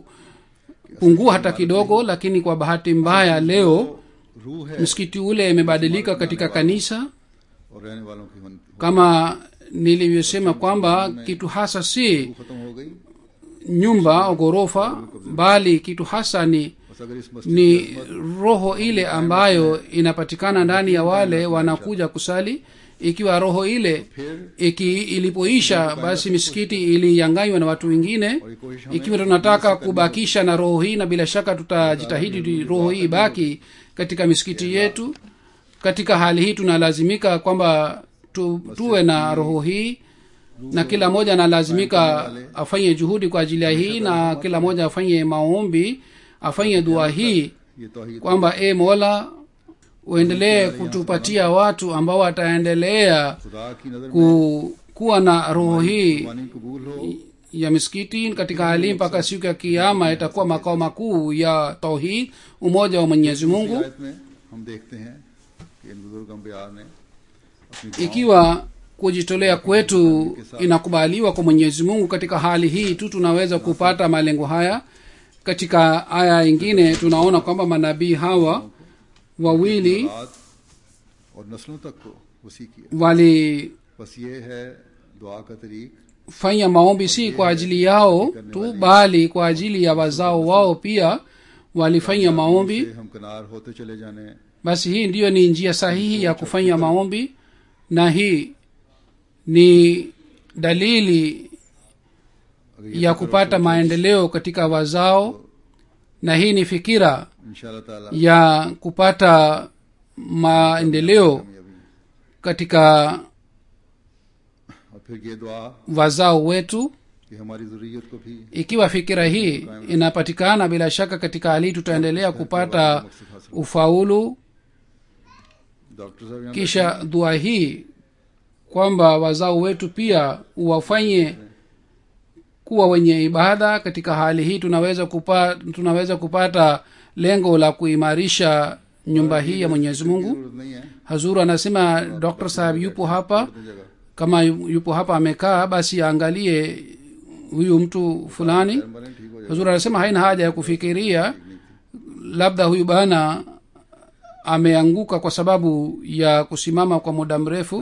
pungua hata kidogo lakini kwa bahati mbaya leo रूह है msikiti ule imebadilika katika kanisa और रहने वालों की मन kama nilivyosema kwamba kitu hasa si खत्म हो गई nyumba au ghorofa bali kitu hasa ni बस अगर इस मस्जिद ni roho ile ambayo inapatikana ndani ya wale wanakuja kusali ikiwa roho ile iki ilipoisha basi misikiti iliyanganywa na watu wengine और ये कोशिश हमें ikiwa tunataka kubakisha na roho hii na bila shaka tutajitahidi ili roho hii ibaki katika misikiti yetu katika hali hii tunalazimika kwamba tu, tuwe na roho hii na kila mmoja analazimika afanye juhudi kwa ajili ya hii na kila mmoja afanye maombi afanye dua hii ये तौहीद kwamba e mola uendelee kutupatia watu ambao wataendelea खुदा की नजर में ku, kuwa na roho hii कुर्बानी कबूल हो ya misikiti katika hali mpaka siku ya kiama itakuwa makao makuu ya tauhid umoja wa mwenyezi mungu आयत में हम देखते हैं कि इन बुजुर्ग अम्बिया ने अपनी दुआओं ikiwa kujitolea kwetu inakubaliwa kwa mwenyezi mungu katika hali hii tu tunaweza kupata malengo haya katika aya ingine tunaona kwamba manabii hawa wawili औलाद और नस्लों तक को वसी किया walifanya बस ये है दुआ का तरीक maombi si kwa ajili yao tu bali kwa ajili ya wazao wao pia walifanya maombi से हम किनार होते चले जाने basi hii ndiyo ni njia sahihi ya kufanya maombi na hii ni dalili अगर ये ya kupata maendeleo katika wazao na hii ni fikira इंशाल्लाह ताला ya kupata maendeleo कामयाबी katika और फिर ये दुआ wazao wetu कि हमारी जरूरियत को भी ikiwa fikira hii inapatikana bila shaka katika hali hii tutaendelea kupata ufaulu doctor साहब यहाँ kisha dua hii kwamba wazao wetu pia wafanye kuwa wenye ibada katika hali hii tunaweza kupa, tunaweza kupata lengo la kuimarisha nyumba hii ya mwenyezi mungu जरूरत नहीं है hazuru anasema dr sahab yupo hapa अपनी जगह kama yu- yupo hapa amekaa basi aangalie huyu mtu fulani मरें ठीक हो जाए hazuru anasema haina haja ya kufikiria labda huyu bana ameanguka kwa sababu ya kusimama kwa muda mrefu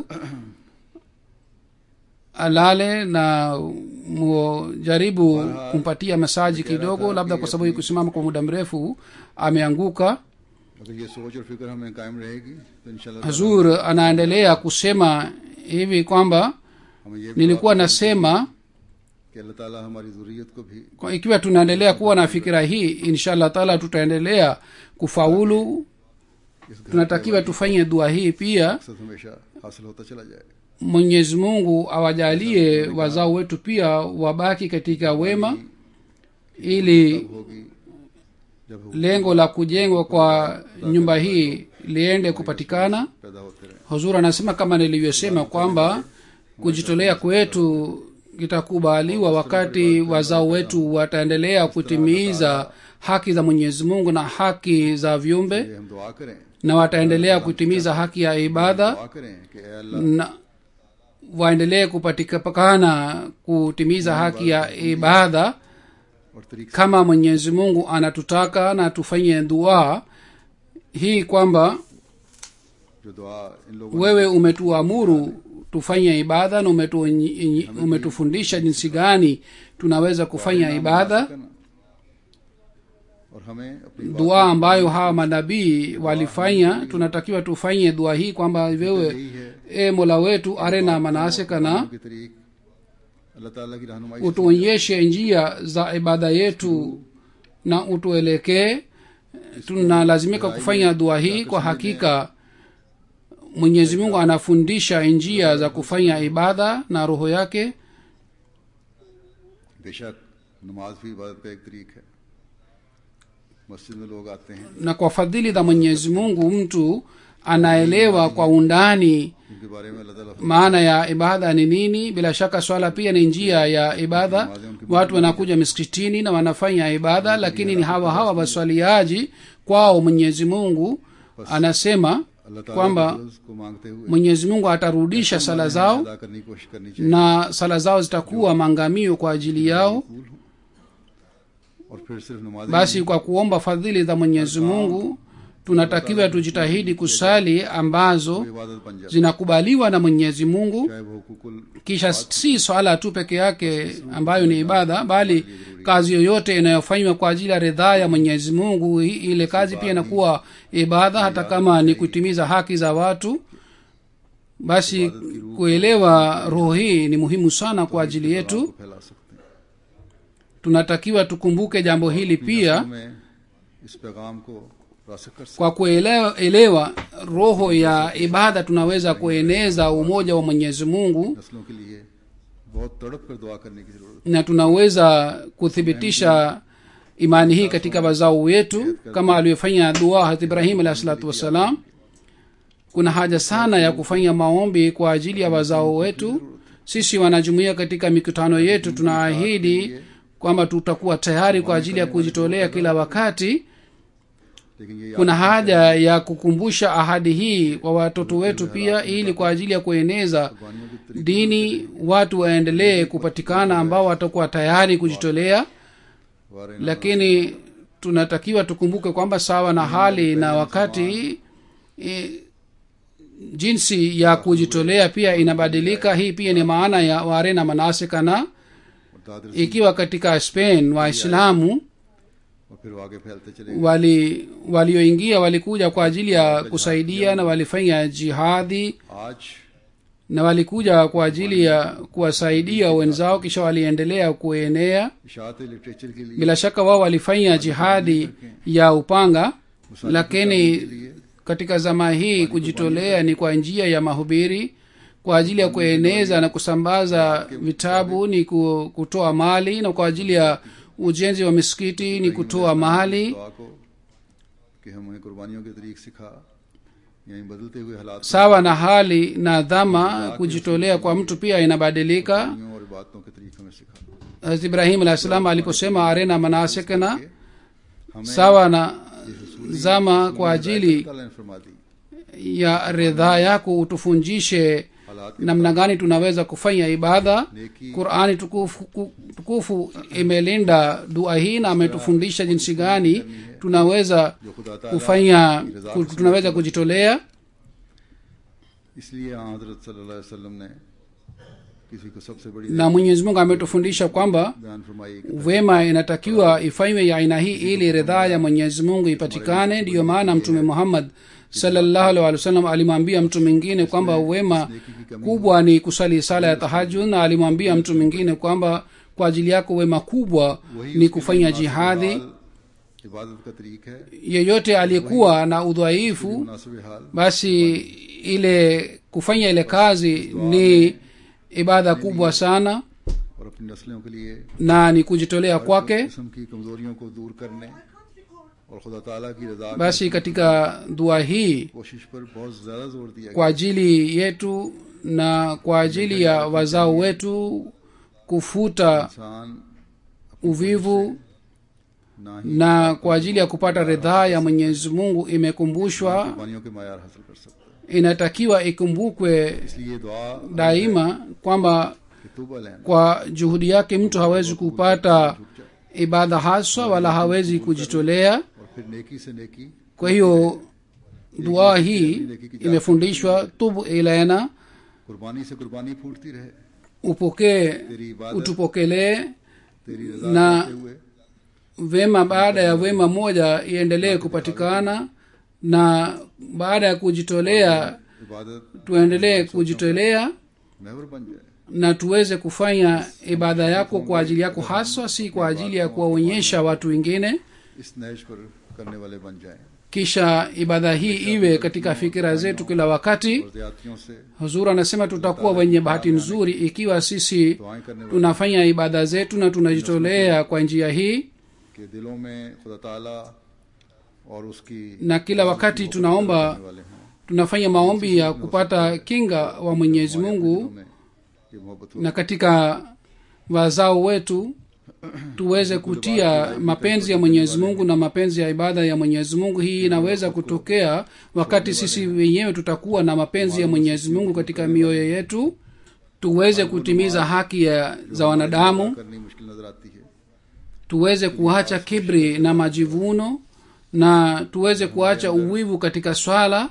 alale na mujaribu kumpatia masaji kidogo labda kwa sababu ya kusimama kwa muda mrefu ameanguka अगर ये सोच और फिक्र हमें कायम रहेगी तो इंशाल्लाह hazur anaendelea kusema hivi kwamba हमें ये nilikuwa nasema कि अल्लाह ताला हमारी जरूरियत को भी kwa ikiwa tunaendelea kuwa na fikira hii inshallah taala tutaendelea kufaulu इस घर tunatakiwa tufanye dua hii pia मकसद हमेशा हासिल होता चला जाए mwenyezi mungu awajalie wazao wetu pia wabaki katika wema ili होगी जब वो lengo la kujengwa kwa nyumba hii liende kupatikana पैदा होते रहे huzur anasema kama nilivyosema kwamba kujitolea kwetu kitakubaliwa wakati wazao wetu wataendelea kutimiza haki za mwenyezi mungu na haki za viumbe ये हम दुआ करें na wataendelea kutimiza haki ya ibada दुआ करें कि ए अल्लाह na waendelee kupatikana kutimiza haki ya ibada और तरीक से kama mwenyezi mungu anatutaka na tufanye dua hii kwamba जो दुआ इन लोगों wewe umetuamuru tufanye ibada na umetu, umetufundisha jinsi gani tunaweza kufanya ibada और हमें अपनी बात dua ambayo hawa manabii walifanya tunatakiwa tufanye dua hii kwamba wewe यही है e mola wetu arena manasikana की तरीक अल्लाह ताला की रहनुमाई से utuonyeshe njia za ibada yetu na utuelekee tunalazimika kufanya dua hii kwa hakika mwenyezi mungu anafundisha njia za kufanya ibada na roho yake बेशक नमाज भी इबादत का एक तरीक है मस्जिद में लोग आते हैं na kwa fadhili za mwenyezi mungu mtu anaelewa kwa undani इनके बारे में अल्लाह ताला maana ya ibada ni nini bila shaka swala pia ni njia ya ibada watu wanakuja miskitini na wanafanya ibada lakini ni hawa hawa waswaliaji kwao mwenyezi mungu anasema अल्लाह ताला kwamba के फजल को मांगते हुए mwenyezi mungu atarudisha sala zao अदा करने की कोशिश करनी चाहिए na sala zao zitakuwa mangamio kwa ajili yao कबूल हो और फिर सिर्फ नमाज basi kwa kuomba fadhili za mwenyezi mungu tunatakiwa tujitahidi kusali ambazo इबादत बन जाए zinakubaliwa na mwenyezi mungu चाहे वो हुकूकुल kisha si swala tu peke yake ambayo ni ibada bali kazi yoyote inayofanywa kwa ajili ya ridhaa ya mwenyezi mungu hi- ile kazi pia inakuwa ibada hata kama ni kutimiza haki za watu basi kuelewa roho hii ni muhimu sana kwa ajili yetu को फैला सकते हैं tunatakiwa tukumbuke jambo hili pia नस्लों में इस पैगाम को रासक कर सकते kwa kuelewa elewa roho ya ibada tunaweza kueneza umoja wa mwenyezi mungu हैं। नस्लों के लिए बहुत तड़प कर दुआ करने की जरूरत na tunaweza kuthibitisha imani hii katika wazao wetu kama aliyofanya dua hat ibrahim alahi salatu wassalam kuna haja sana ya kufanya maombi kwa ajili ya wazao wetu sisi wanajumuia katika mikutano yetu tunaahidi kwamba tutakuwa tayari kwa ajili ya kujitolea kila wakati है लेकिन ये kuna haja ya kukumbusha ahadi hii kwa watoto wetu pia ili kwa ajili ya kueneza कुर्बानियों की dini watu waendelee kupatikana ambao watakuwa tayari kujitolea वारे lakini tunatakiwa tukumbuke kwamba sawa na hali na wakati e, jinsi ya kujitolea pia inabadilika hii pia ni maana ya ware na manasika na और दादर से ikiwa katika spain waislamu और फिर वो आगे फैलते चले गए wali walioingia walikuja kwa ajili ya kusaidia na walifanya jihadi आज na walikuja kwa ajili ya kuwasaidia wenzao kisha waliendelea kuenea इशात लिटरेचर के लिए bila shaka wao walifanya jihadi ya upanga lakini katika zama hii kujitolea ni kwa njia ya mahubiri kwa ajili ya kueneza na kusambaza vitabu ni ku- kutoa mali na kwa ajili ya ujenzi wa misikiti ni kutoa mali दुआ को कि हमें कुर्बानियों के तरीक सिखा यानी बदलते हुए हालात में sawa na hali na dhama kujitolea kwa mtu pia inabadilika कुर्बानियों और इबादतों के तरीक हमें सिखा Hazrat ibrahim alah salam aliposema arena manasikna हमें sawa na zama kwa ajili ताला ने फरमा दी ya ridhaa yako utufunjishe हालात namna gani tunaweza kufanya ibada नेकी qurani tukufu, ku- tukufu imelinda dua hii na ametufundisha jinsi gani tunaweza जो खुदा ताला kufanya की रजा ku- से tunaweza kujitolea इसलिए हाँ हजरत सल्लल्लाहु अलैहि वसल्लम ने किसी को सबसे बड़ी na mwenyezi mungu ametufundisha kwamba बयान फरमाई कि wema inatakiwa ifanywe ya aina hii ili ridhaa ya mwenyezi mungu ipatikane ndiyo maana mtume muhammad sallallahu alaihi wasallam alimwambia mtu mwingine kwamba wema kubwa ni kusali sala ya tahajud na alimwambia mtu mwingine kwamba kwa ajili yako wema kubwa वही ni उसके kufanya लिए jihadi मुनासिब हाल इबादत का तरीक है yeyote aliyekuwa na udhaifu मुनासिब हाल basi ile kufanya ile kazi ni ibada kubwa sana और अपनी नस्लों के लिए na ni kujitolea kwake किस्म की कमजोरियों को दूर करने और खुदा ताला की रजा की basi katika dua hii कोशिश पर बहुत ज्यादा जोर दिया kwa ajili yetu na kwa ajili ya wazao wetu kufuta इंसान uvivu ना ही na kwa ajili ya kupata ridhaa ya mwenyezi mungu imekumbushwa कुर्बानियों के मैार हासिल कर सकता है inatakiwa ikumbukwe इसलिए दुआ daima kwamba कि तुब अलैना kwa juhudi yake mtu hawezi kupata ibada haswa wala hawezi kujitolea और फिर नेकी से नेकी kwa hiyo dua hii imefundishwa tubu ilaina कुर्बानी से कुर्बानी फूटती रहे upokee तेरी इबादत utupokelee तेरी रजा na- करते हुए wema baada ya wema moja iendelee kupatikana na baada ya kujitolea इबादत tuendelee kujitolea महवर बन जाए na tuweze kufanya ibada yako kwa ajili yako haswa si kwa ajili ya kuwaonyesha watu wengine इस नैश पर करने वाले बन जाए kisha ibada hii iwe katika fikira zetu kila wakati और ज्यादतियों से huzur anasema tutakuwa wenye bahati nzuri ikiwa sisi दुआएं करने वाले tunafanya ibada zetu na tunajitolea kwa njia hii के दिलों में खुदा ताला और उसकी na kila wakati tunaomba करने वाले हैं tunafanya maombi ya kupata kinga wa mwenyezi mungu दिलों में ये मोहब्बत हो na katika wazao wetu tuweze kutia mapenzi ya mwenyezi mungu na mapenzi ya ibada ya mwenyezi mungu hii inaweza kutokea wakati sisi wenyewe tutakuwa na mapenzi ya mwenyezi mungu katika mioyo yetu tuweze kutimiza haki ya, za wanadamu करनी मुश्किल नजर आती है tuweze kuacha kibri na majivuno na tuweze kuacha uwivu katika swala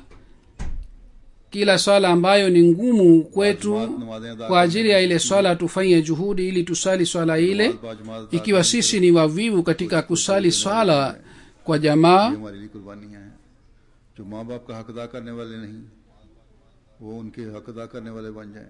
kila swala ambayo ni ngumu kwetu नमाजें अदा kwa ajili ya ile swala tufanye juhudi ili tusali swala ile बाजमात ikiwa sisi ni wavivu katika kusali swala kwa jamaa ये हमारे लिए कुर्बानियां हैं जो माँ बाप का हक अदा करने वाले नहीं वो उनके हक अदा करने वाले बन जाएं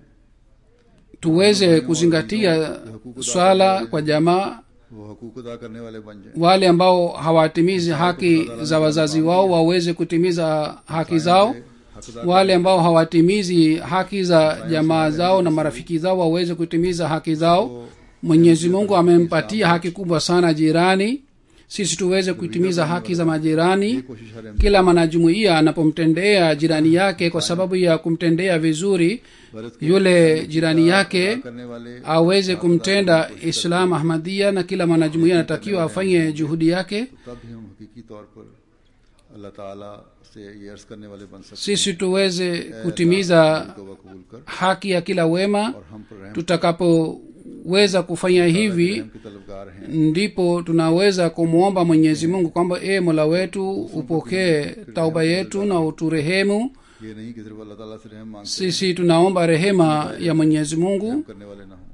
tuweze kuzingatia swala kwa jamaa वो हकूक अदा करने वाले बन जाएं wale ambao hawatimizi haki za wazazi wao waweze kutimiza haki zao हक अदा wale ambao hawatimizi haki za jamaa zao na marafiki zao waweze kutimiza haki zao mwenyezi mungu amempatia haki kubwa sana jirani sisi tuweze kutimiza haki za majirani कोशिश हर kila mwanajumuiya anapomtendea jirani yake kwa sababu ya kumtendea vizuri yule jirani yake करने वाले aweze kumtenda islam ahmadia na kila mwanajumuiya anatakiwa afanye juhudi yake तब ही हम हकीकी तौर पर अल्लाह ताला से ये अर्ज करने वाले बन सकते sisi tuweze kutimiza हैं तौबा कबूल कर haki ya kila wema और हम पर रहम tutakapoweza kufanya hivi रहम के तलबगार हैं ndipo tunaweza kumwomba mwenyezi mungu kwamba e mola wetu upokee tauba yetu na uturehemu ये नहीं कि सिर्फ अल्लाह ताला से रहम मांगते sisi tunaomba rehema ya mwenyezi mungu हैं, करने वाले ना हो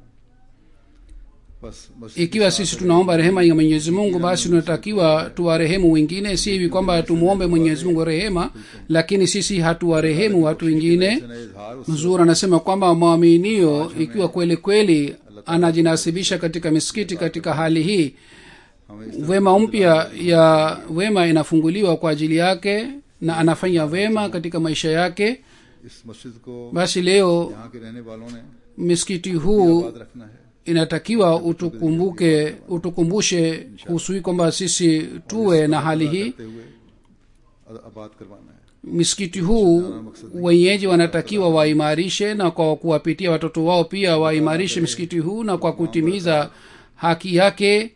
बस बस ikiwa sisi tunaomba rehema ya mwenyezi mungu basi tunatakiwa tuwarehemu wengine si hivi kwamba tumwombe mwenyezi mungu rehema lakini sisi hatuwarehemu watu wengine से नए इजहार उस mzuri anasema kwamba mwaminio ikiwa kweli kweli anajinasibisha katika misikiti katika hali hii हमें इस wema mpya ya wema inafunguliwa kwa ajili yake na anafanya wema katika maisha yake इस मस्जिद को basi leo यहाँ के रहने वालों ने misikiti huu याद रखना है inatakiwa utukumbuke utukumbushe kuhusu hii kwamba sisi tuwe na hali hii करते हुए आ- आबाद करवाना है misikiti huu wenyeji wanatakiwa waimarishe na kwa kuwapitia watoto wao pia waimarishe msikiti huu na kwa kutimiza haki yake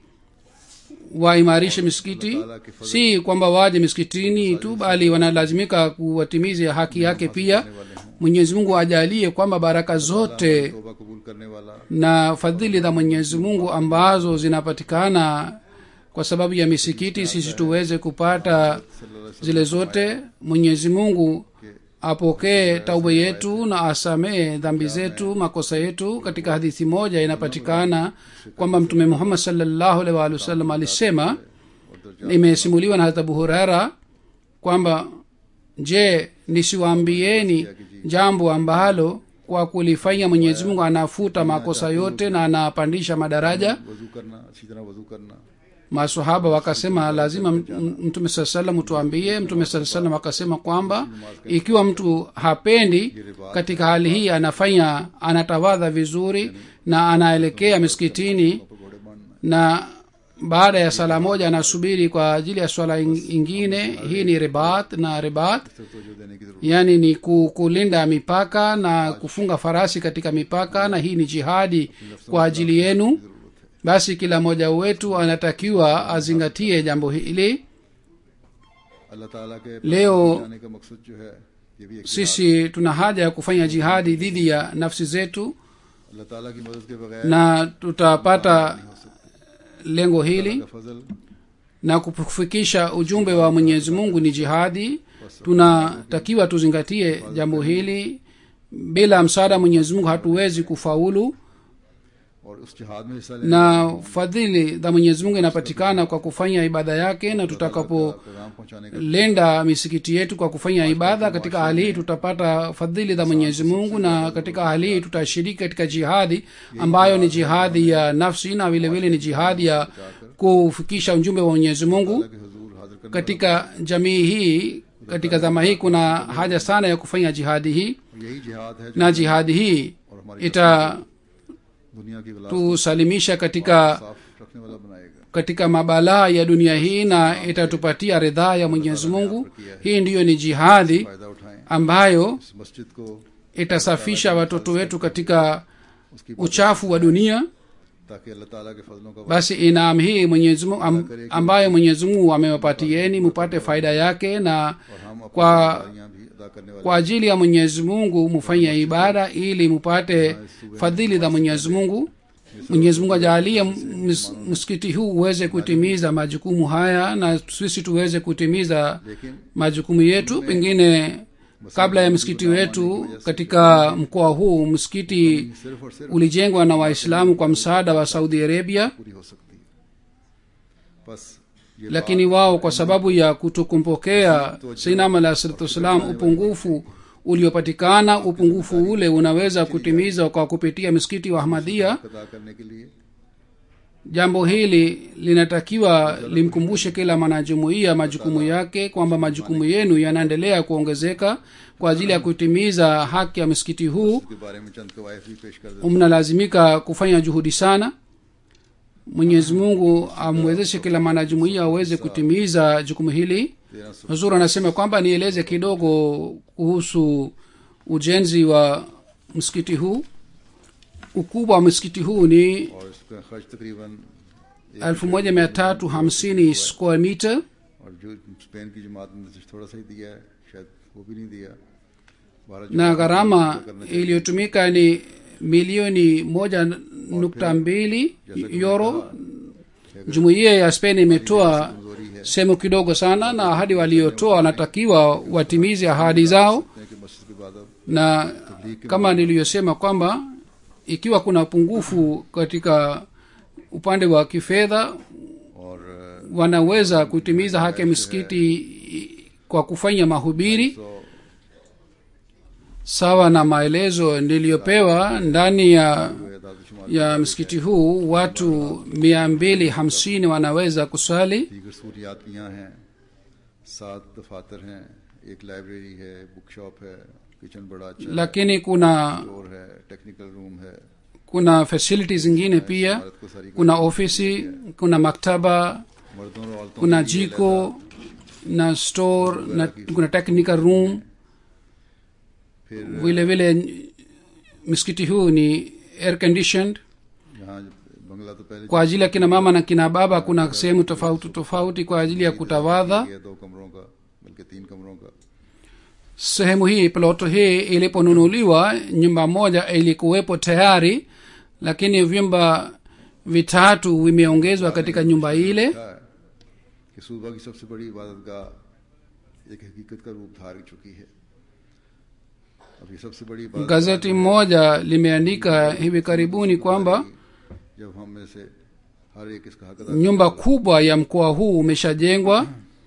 waimarishe misikiti si kwamba waje misikitini tu bali wanalazimika kuwatimiza haki yake pia mwenyezi mungu ajalie kwamba baraka zote तौबा कबूल करने वाला na fadhili za mwenyezi mungu ambazo zinapatikana kwa sababu ya misikiti sisi tuweze kupata zile zote mwenyezi mungu apokee tauba yetu na asamee dhambi zetu makosa yetu katika hadithi moja inapatikana kwamba mtume muhammad salllahu alaihi waalihi wasallam alisema imesimuliwa na hata abu hurera kwamba je nisiwaambieni jambo ambalo kwa kulifanya mwenyezi mungu anafuta makosa yote na anapandisha madaraja वजू करना अच्छी तरह वजू करना masahaba wakasema lazima m- m- mtume saa salam tuambie mtume saa salam akasema kwamba ikiwa mtu hapendi katika hali hii anafanya anatawadha vizuri na anaelekea miskitini पकौड़े बांधना na baada ya sala moja anasubiri kwa ajili ya swala ing- ingine hii ni ribat na ribat सिर्फ तवज्जो देने की जरूरत yaani ni ku- kulinda mipaka na kufunga farasi katika mipaka na hii ni jihadi kwa ajili yenu basi kila mmoja wetu anatakiwa azingatie jambo hili अल्लाह ताला के Leo- जाने का मकसद जो है ये भी एक sisi tuna haja ya kufanya jihadi dhidi ya nafsi zetu अल्लाह ताला की मदद के बगैर na tutapata lengo hili का फजल na kufikisha ujumbe wa mwenyezi mungu ni jihadi tunatakiwa tuzingatie jambo hili bila msaada wa mwenyezi mungu hatuwezi kufaulu और उस जिहाद में हिस्सा लेने na fadhili za mwenyezi mungu inapatikana kwa kufanya ibada yake na का tutakapo पैगाम पहुंचाने का lenda misikiti yetu kwa kufanya ibada katika hali hii tutapata fadhili za mwenyezi mungu na katika hali hii tutashiriki katika jihadi ambayo ni jihadi ya nafsi na vile vile ni jihadi ya kufikisha ujumbe wa mwenyezi mungu कि हजूर हाजिर करने katika jamii hii katika zama hii kuna haja sana ya kufanya jihadi hii यही जिहाद है जो na jihadi hii और हमारी दुनिया की गला itatusalimisha katika साफ रखने वाला बनाएगा katika mabalaa ya dunia hii na itatupatia ridhaa ya mwenyezi mungu hii ndiyo ni jihadi फायदा उठाएं ambayo इस मस्जिद को itasafisha watoto wetu katika उसकी uchafu wa dunia ताकि अल्लाह ताला के फजलों का basi inaam hii mwenyezi mungu am, ambayo mwenyezi mungu amewapatieni mupate faida yake na और हम अपनी kwa जिम्मेदारियां भी अदा करने वाले kwa ajili ya mwenyezi mungu mufanye ibada ili mupate fadhili za mwenyezi mungu mwenyezi mungu ajaalie ms- msikiti huu uweze kutimiza majukumu haya na sisi tuweze kutimiza लेकिन majukumu yetu pengine kabla ya msikiti wetu katika mkoa huu msikiti सिर्फ और सिर्फ ulijengwa na waislamu kwa msaada wa saudi arabia पूरी हो सकती है बस ये lakini wao kwa sababu ya kutokumpokea sainam alah salatu wassalam upungufu uliopatikana upungufu ule unaweza kutimizwa kwa kupitia msikiti wa ahmadia बात अदा करने के लिए jambo hili linatakiwa limkumbushe kila mwanajumuiya majukumu yake kwamba majukumu yenu yanaendelea kuongezeka kwa ajili ya kutimiza haki ya msikiti huu के बारे में चंद कवायद भी पेश कर देते mnalazimika kufanya juhudi sana mwenyezi mungu amwezeshe kila mwanajumuiya aweze kutimiza jukumu hili तेरह सौ huzur anasema kwamba nieleze kidogo kuhusu ujenzi wa msikiti huu ukubwa wa msikiti huu ni और इसका खर्च तकरीबन एक 1350 square meter और जो स्पेन की जमात ने तो थोड़ा सा ही दिया है शायद वो भी नहीं दिया बारह na gharama iliyotumika ni milioni moja nukta mbili euro jumuiya ya spain imetoa sehemu kidogo sana na ahadi waliotoa wanatakiwa watimize ahadi zao कि मस्जिद के बाद अब na kama niliyosema kwamba ikiwa kuna upungufu katika upande wa kifedha और अ, wanaweza kutimiza haki ya misikiti kwa kufanya mahubiri तो sawa na maelezo niliyopewa ndani ya जो है दादुशुमार ya msikiti huu watu mia mbili hamsini wanaweza kuswali दीगर सहूलियात भी यहाँ हैं सात दफातर हैं एक लाइब्रेरी है बुक शॉप है किचन बड़ा अच्छा है lakini kuna फ्लोर है टेक्निकल रूम है kuna facility zingine pia Bharat को सारी kuna ofisi kuna maktaba मर्दों और औरतों kuna के लिए jiko na store na kuna technical room फिर vile vile msikiti huu ni air conditioned यहाँ बंगला तो पहले kwa ajili ya kina mama na kina baba kuna sehemu tofauti tofauti kwa ajili ya kutawadha ये दो कमरों का बल्कि तीन कमरों का sehemu hii ploto hii iliponunuliwa nyumba moja ilikuwepo tayari lakini vyumba vitatu vimeongezwa katika nyumba ile लिखा है कि सूबा की सबसे बड़ी इबादत गाह एक हकीकत का रूप धार चुकी है अब ये सबसे बड़ी इबादत gazeti moja limeandika hivi karibuni kwamba जब हम में से हर एक इसका हक अदा nyumba kubwa ya mkoa huu umeshajengwa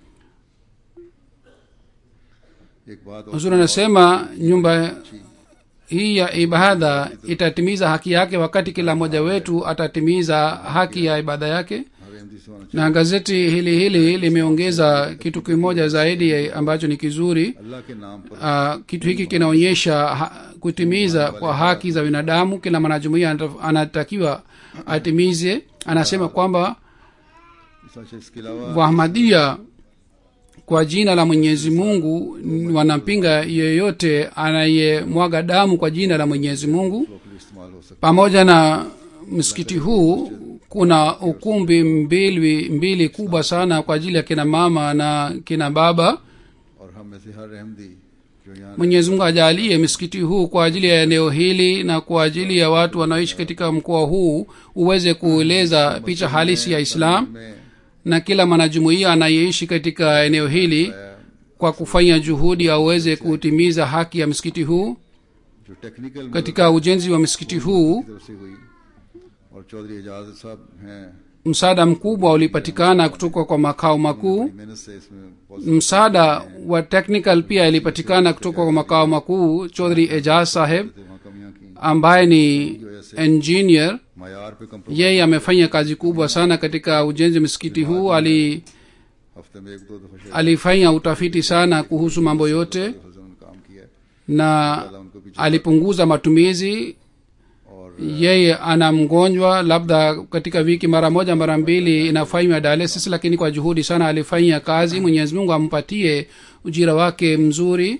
एक बात और huzuri anasema nyumba hii ya ibada itatimiza haki yake wakati kila mmoja wetu atatimiza haki ya ibada yake हर अहमदी से होना na gazeti hili hili limeongeza kitu kimoja zaidi ambacho ni kizuri चाहिए अल्लाह के नाम पर uh, kitu hiki kinaonyesha ha, kutimiza kwa haki za binadamu kila mwanajumuia anata- anatakiwa atimize anasema kwamba सच इसके अलावा wahmadia kwa jina la mwenyezi mungu n- wanampinga yeyote anayemwaga damu kwa jina la mwenyezi mungu local इस्तेमाल हो सकता pamoja na msikiti huu kuna ukumbi mbili, mbili kubwa sana kwa ajili ya kina mama na kina baba है और हम में से हर अहमदी जो यहाँ mwenyezi mungu ajalie msikiti huu kwa ajili ya eneo hili na kwa ajili ya watu wanaoishi katika mkoa huu uweze kueleza picha halisi ya islam में na kila mwanajumuiya anayeishi katika eneo hili kwa kufanya juhudi aweze kutimiza haki ya msikiti huu जो technical katika ujenzi wa msikiti huu की तरफ से हुई और चौधरी एजाज साहब हैं msaada mkubwa ulipatikana kutoka kwa makao makuu मेहनत से इसमें बहुत msaada wa technical pia ilipatikana kutoka kwa makao makuu chodhri ejaz saheb से वहाँ कमियां की ambaye ni engineer मैार पे compromise yeye amefanya kazi kubwa sana katika ujenzi wa msikiti huu ali हफ्ते में एक दो दफा शायद alifanya utafiti sana kuhusu mambo yote उन्होंने काम किया है na उनको पीछे alipunguza matumizi और yeye ana mgonjwa labda katika wiki mara moja mara mbili inafanywa dialysis lakini kwa juhudi sana alifanya kazi mwenyezi mungu ampatie ujira wake mzuri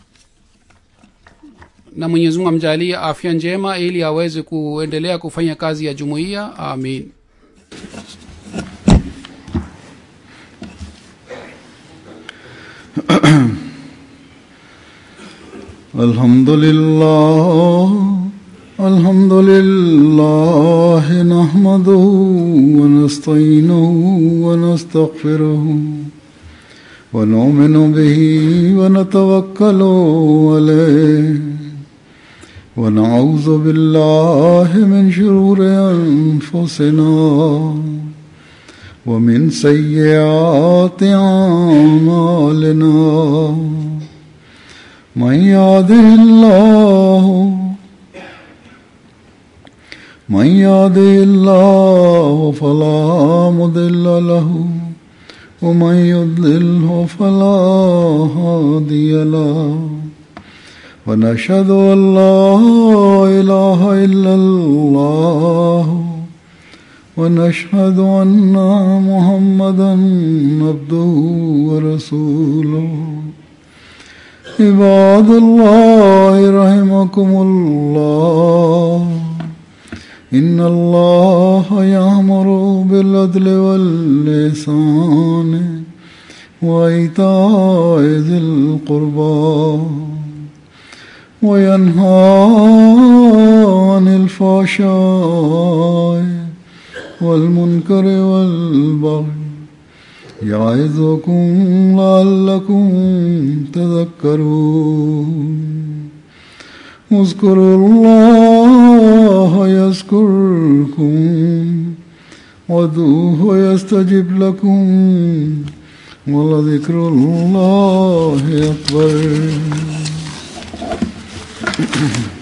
na mwenyezi mungu amjalie afya njema ili aweze kuendelea kufanya kazi ya jumuiya amin الحمد لله الحمد لله نحمده ونستعينه ونستغفره ونؤمن به ونتوكل عليه ونعوذ بالله من شرور أنفسنا ومن سيئات أعمالنا من يهده الله من يهده الله فلا مضل له ومن يضلله فلا هادي له ونشهد ان لا اله الا الله ونشهد ان محمدا عبده ورسوله عباد الله رحمكم الله إن الله يأمر بالعدل واللسان وإيتاء ذي القربى وينهى عن الفحشاء والمنكر والبغي يعظكم لعلكم تذكرون اذكروا الله يذكركم وادعوه يستجب لكم ولذكر الله أكبر